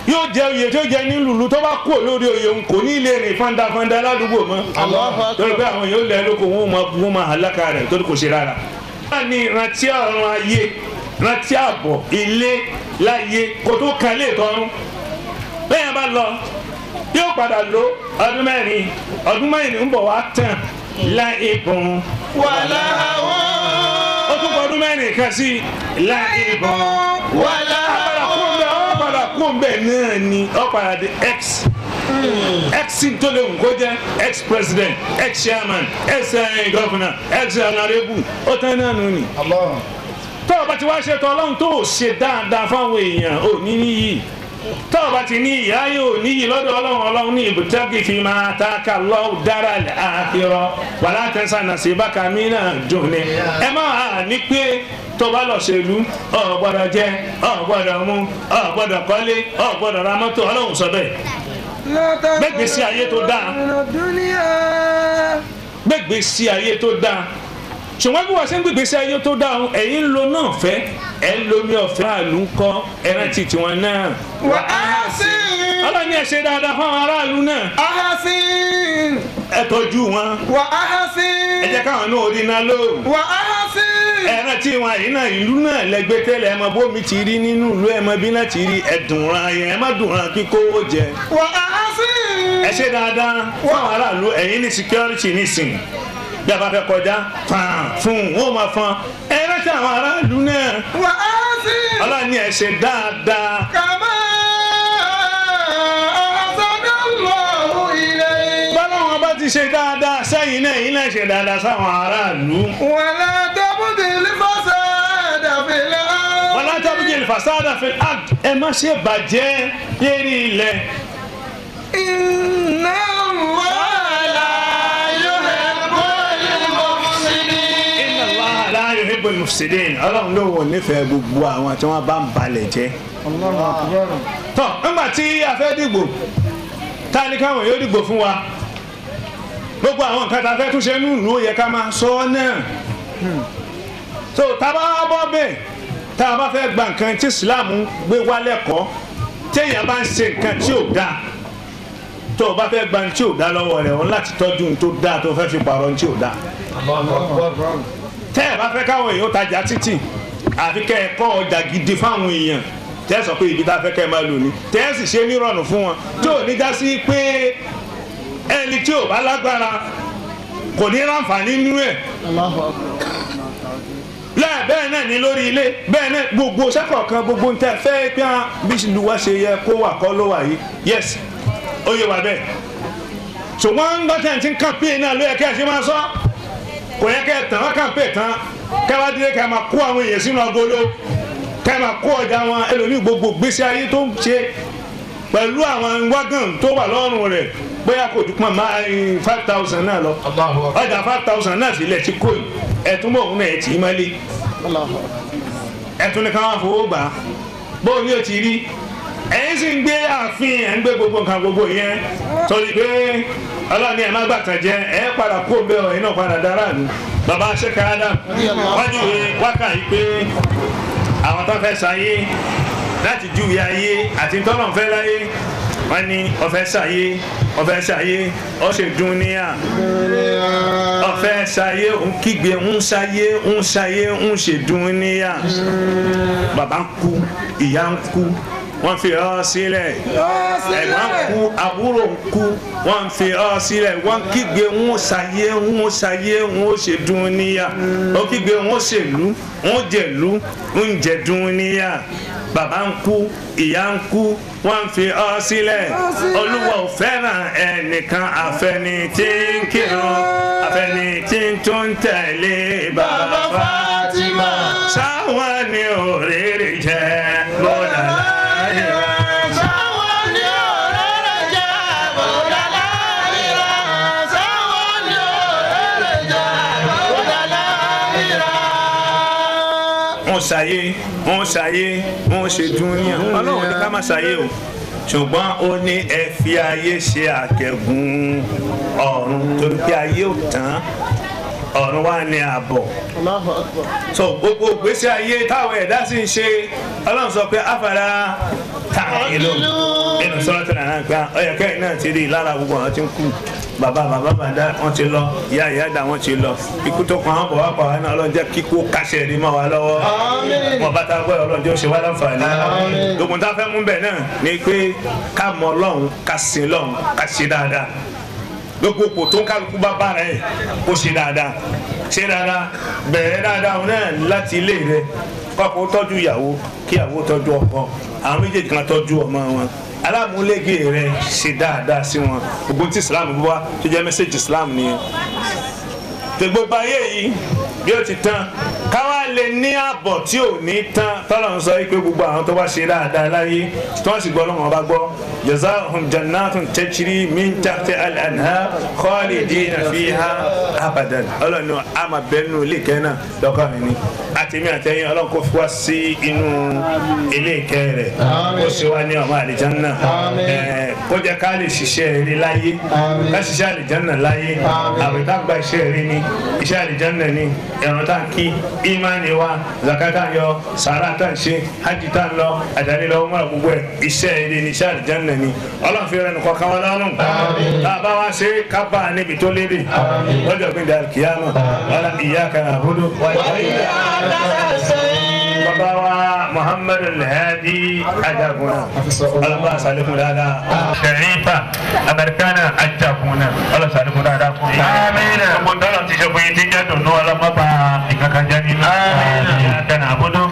yóò jẹ oyè tó jẹ nílùú tó bá kú lórí oyè òun kò ní lè rìn fandafanda ládùúgbò mọ́ torí pé àwọn yóò lẹ lóko wọn ò máa wọn máa halaka rẹ̀ torí kò ṣe rárá. wọ́n ní rántí ọ̀run ayé rántí àbọ̀ ilé láyé kó tó kan lè tọrún bẹ́ẹ̀ bá lọ yóò padà lo ọdún mẹ́rin ọdún mẹ́rin ń bọ̀ wá tán láì bùn wàlá àwọn ó tún kọ ọdún mẹ́rin kan sí láì bùn wàlá padà kú ń bẹ ọ padà kú ń bẹ náà ni ọ padà di ex ex tó lè wù kó jẹ ex president ex chairman ex eh, governor ex honorable ó tán náà nù ni tó o bá ti wá ṣe tọ́ ọlọ́run tó o ṣe dáadáa fáwọn èèyàn ò ní níyì tó o bá ti ní ìyá yóò níyì lọ́dọ̀ ọlọ́run ọlọ́run ní ibùtẹ́kì fi máa ta ká lọ́wọ́ dára àkìrọ̀ wàlá tẹ̀sán náà sí bákà mí náà dùn ní. ẹ máa ní pé tó bá lọ ṣèlú ọ gbọ́dọ̀ jẹ ọ gbọ́dọ̀ mu ọ gbọ́dọ̀ kọ́lé ọ gbọ́dọ̀ ra mọ́tò ọlọ́run sọ bẹ́ẹ̀ gbẹ́gbèsí ayé tó dáa gbẹ́gbèsí ayé tó dáa ṣùgbọ́n bí wọ́n ṣe ń gbègbèsí ayé tó dáa ọ̀hún, ẹ̀yin ń lo náà fẹ́ ẹ̀ ń lomi ọ̀fẹ́ àlù ń kọ́ ẹran ti tiwọn náà. wà á sí ọlọ́ni ẹ̀ ṣe dáadáa fún àwọn aráàlú náà ahasin ẹ tọ́jú wọn wà ahasin ẹ jẹ́ káwọn náà rí iná lóòrùn wà ahasin ẹran tí wọn yìí náà ìlú náà lẹgbẹ́ tẹ́lẹ̀ ẹ mọ bómi ti rí nínú ìlú ẹ mọ bí náà ti rí ẹ̀dùnran yẹn ẹ má dùnran kíkówó jẹ wà ahasin ẹ ṣe dáadáa fún àwọn aráàlú ẹ̀yin ní security nísìnyí bí a bá fẹ́ kọjá fan fún wọn ò máa fan ẹ rántí àwọn aráàlú náà wà ahasin ọlọ́ni ẹ ṣe dáadáa kàmá ahasanallahu ilayk bọ́lá wọn bá ti ṣe dáadáa sẹ́yìn náà yìí náà ṣe dáadáa sáwọn aráàlú wàlá tabdil fasada fil ard wọlá tábìlì ìfàsádà fi ard ẹ má ṣe bàjẹ́ lérí ilẹ̀ inna allaha la yuhibbul mufsidin inna Allaha la yuhibbul mufsidin ọlọ́run ló wọ̀ nífẹ̀ẹ́ gbogbo àwọn tí wọ́n bá ń balẹ̀ jẹ́. tọ́ nígbà tí a fẹ́ dìgbò tá a ní káwọn yóò dìgbò fún wa gbogbo àwọn nǹkan tá a fẹ́ tún ṣe nínú ìlú ó yẹ ká máa sọ ọ́ náà so tá a bá bọ́ bẹ́ẹ̀ tá a bá fẹ́ gba nǹkan tí Islam gbé wá lẹ́kọ̀ọ́ téèyàn bá ń ṣe nǹkan tí ò dáa tó o bá fẹ́ gba ní tí ò dáa lọ́wọ́ rẹ̀ o ní láti tọ́jú ní tó dáa tó o fẹ́ fi pààrọ̀ ní tí ò dáa tẹ́ ẹ bá fẹ́ káwọn èèyàn tajà títì àfi kẹ́ ẹ kọ́ ọjà gidi fáwọn èèyàn tẹ́ ẹ sọ pé ibi tá a fẹ́ kẹ́ ẹ máa lò ní tẹ́ ẹ sì ṣe nírọ̀rùn fún wọn tí ò ní já sí pé ẹni tí ò bá lágbára kò ní ráǹfààní nínú ẹ̀ lẹ́ẹ̀ bẹ́ẹ̀ náà ní lórí ilé bẹ́ẹ̀ náà gbogbo sẹ́kọ̀ọ̀kan gbogbo ń tẹ́ fẹ́ pé á bí ìlú wa ṣe yẹ kó wà kọ́ ló wà yìí yes ó yẹ wà bẹ́ẹ̀ ṣùgbọ́n ń gbọ́tẹ̀ tí ń kàn pé náà ló yẹ kẹ́ ẹ ṣe máa sọ kò yẹ kẹ́ ẹ tàn wá kàn pé tán kẹ́ wá dé kẹ́ ẹ máa kó àwọn èèyàn sínú agolo kẹ́ ẹ máa kó ọjà wọn ẹlòmíì gbogbo gbèsè ayé tó ń ṣe pẹ̀lú àwọn wágàn tó wà lọ́rùn rẹ̀ bóyá kò ju pọ̀ máa five thousand náà lọ ọjà five thousand náà sílẹ̀ tí kò yìí ẹ̀tún bọ̀ òun náà ẹ̀ tì í mọ́lé ẹ̀tún ní káwọn fowó gbà á bóun ni ó ti rí ẹ̀yin sì ń gbé ààfin ẹ̀ ń gbé gbogbo nǹkan gbogbo yẹn torí pé ọlọ́ni ẹ̀ má gbàtàn jẹ ẹ̀ padà kó bẹ́ẹ̀ ọ̀yin náà padà dára nù bàbá sẹ́ka adam wọ́n júwe wákà yìí pé àwọn tó fẹ́ sáyé láti júwe ayé àti tọ́lọ̀ fẹ́ láyé wọ́n ní ọ̀fẹ́ sáyé ọ̀fẹ́ sáyé ọ̀ṣẹ̀ dúníà ọ̀fẹ́ sáyé ń kígbe ń sáyé ń sáyé ń ṣe dúníà bàbá ń kú ìyá ń kú wọ́n fi ọ́ sílẹ̀ ẹ̀gbọ́n kú àbúrò ń kú wọ́n fi ọ́ sílẹ̀ wọ́n kígbe ń ṣayé ń ṣayé ń ṣe dúníyà ó kígbe ń ṣèlú ń jẹ̀lú ń jẹ dúníyà bàbá ń kú ìyá ń kú wọ́n fi ọ́ sílẹ̀ olúwa ò fẹ́ràn ẹnìkan àfẹni tí ń kírun àfẹni tí ń tún tẹ̀lé bàbá Fatima sáwọn ni òrèrè jẹ́ bọ́dà láyé. sáwọn ni ọ̀rẹ́rẹ́ jẹ́ bọ́dà láyìírá sáwọn ni ọ̀rẹ́rẹ́ jẹ́ bọ́dà láyìírá. wọ́n ṣàyé wọ́n ṣàyé wọ́n ṣe dúníà ọlọ́run ní ká má ṣàyé o ṣùgbọ́n ó ní ẹ fi ayé ṣe àtẹ̀gùn ọ̀run torí pé ayé ò tán ọ̀run wa ní ààbọ̀ so gbogbo gbèsè ayé táwọn ẹ̀dá sì ń ṣe ọlọ́run sọ pé afárá ta ìlú nínú sọ́rọ́ tó nàá gbá ọyọ kẹrin náà ti rí i lára gbogbo àwọn tí ń kú bàbá bàbá bàdá wọn ti lọ ìyá ìyá dà wọn ti lọ ikú tó kàn án bọ̀ wá pa wá náà ọlọ́run jẹ́ kíkó kásẹ̀ rí mọ́ wa lọ́wọ́ wọn bá ta gbọ́ ọlọ́run jẹ́ ó ṣe wá láǹfààní gbogbo tá a fẹ́ mú bẹ̀ náà ni pé ká mọ ọlọ́run ká sin ọlọ́run ká ṣe dáadáa gbogbo kò tó ń kálukú bá bára ẹ̀ kó ṣe dáadáa ṣe dáadáa bẹ̀rẹ̀ dáadáa wọn náà láti ilé rẹ kọ́kọ́ tọ́jú ìyàwó kí ìyàwó tọ́jú ọkọ àwọn méjèèjì kan tọ́jú ọmọ wọn alámúlégé rẹ ṣe dáadáa sí wọn gbogbo tí islam bọ́ wá tó jẹ́ mẹ́sẹ̀gì islam nìyẹn tẹ gbogbo ayé yìí bí ó ti tán káwá lè ní ààbọ̀ tí ò ní tán tọ́lọ̀ ń sọ pé gbogbo àwọn tó bá ṣe dáadáa láyé tí wọ́n sì gbọ́ lọ́wọ́ bá gbọ́ jazahum jannatun tajri min tahti al-anhar khalidina fiha abadan ọlọ́ni àmà bẹ́ẹ̀nu ilé ìkẹ́ náà lọ́kọ́ mi ni àtẹ̀mí àtẹ̀yìn ọlọ́run kò fi wá sí inú ilé ìkẹ́ rẹ̀ kó ṣe wá ní ọmọ àlìjánná ẹ̀ kó jẹ́ ká lè ṣiṣẹ́ eré láyé ká ṣiṣẹ́ àlìjánná láyé àwẹ̀ tá gba iṣẹ́ eré ni iṣẹ́ àlìjánná ni ẹ̀rọ tá ń kí ìmánì wa zakata ń yọ sàrà tá ń ṣe hajj tá ń lọ àdáni lọ mọ́ra gbogbo ẹ̀ iṣẹ́ eré ni iṣẹ́ àlìjánná ni ọlọ́run fi rẹ̀ nìkan kan wọn lọ́rùn tá a bá wá ṣe ká bá a níbi tó léde lọ́jọ́ gbé dàrú kìámà wàlá iyyaka na'budu wa bàbá wa muhammadu alhadi ajaguna alaba salikun dada sharifa amerikana ajaguna ala salikun dada fún yín amiina ọmọ ndọlọ ti ṣe fún yín tí jẹ dùnú ọlọmọba ìkankanjẹ nínú amiina kana abudu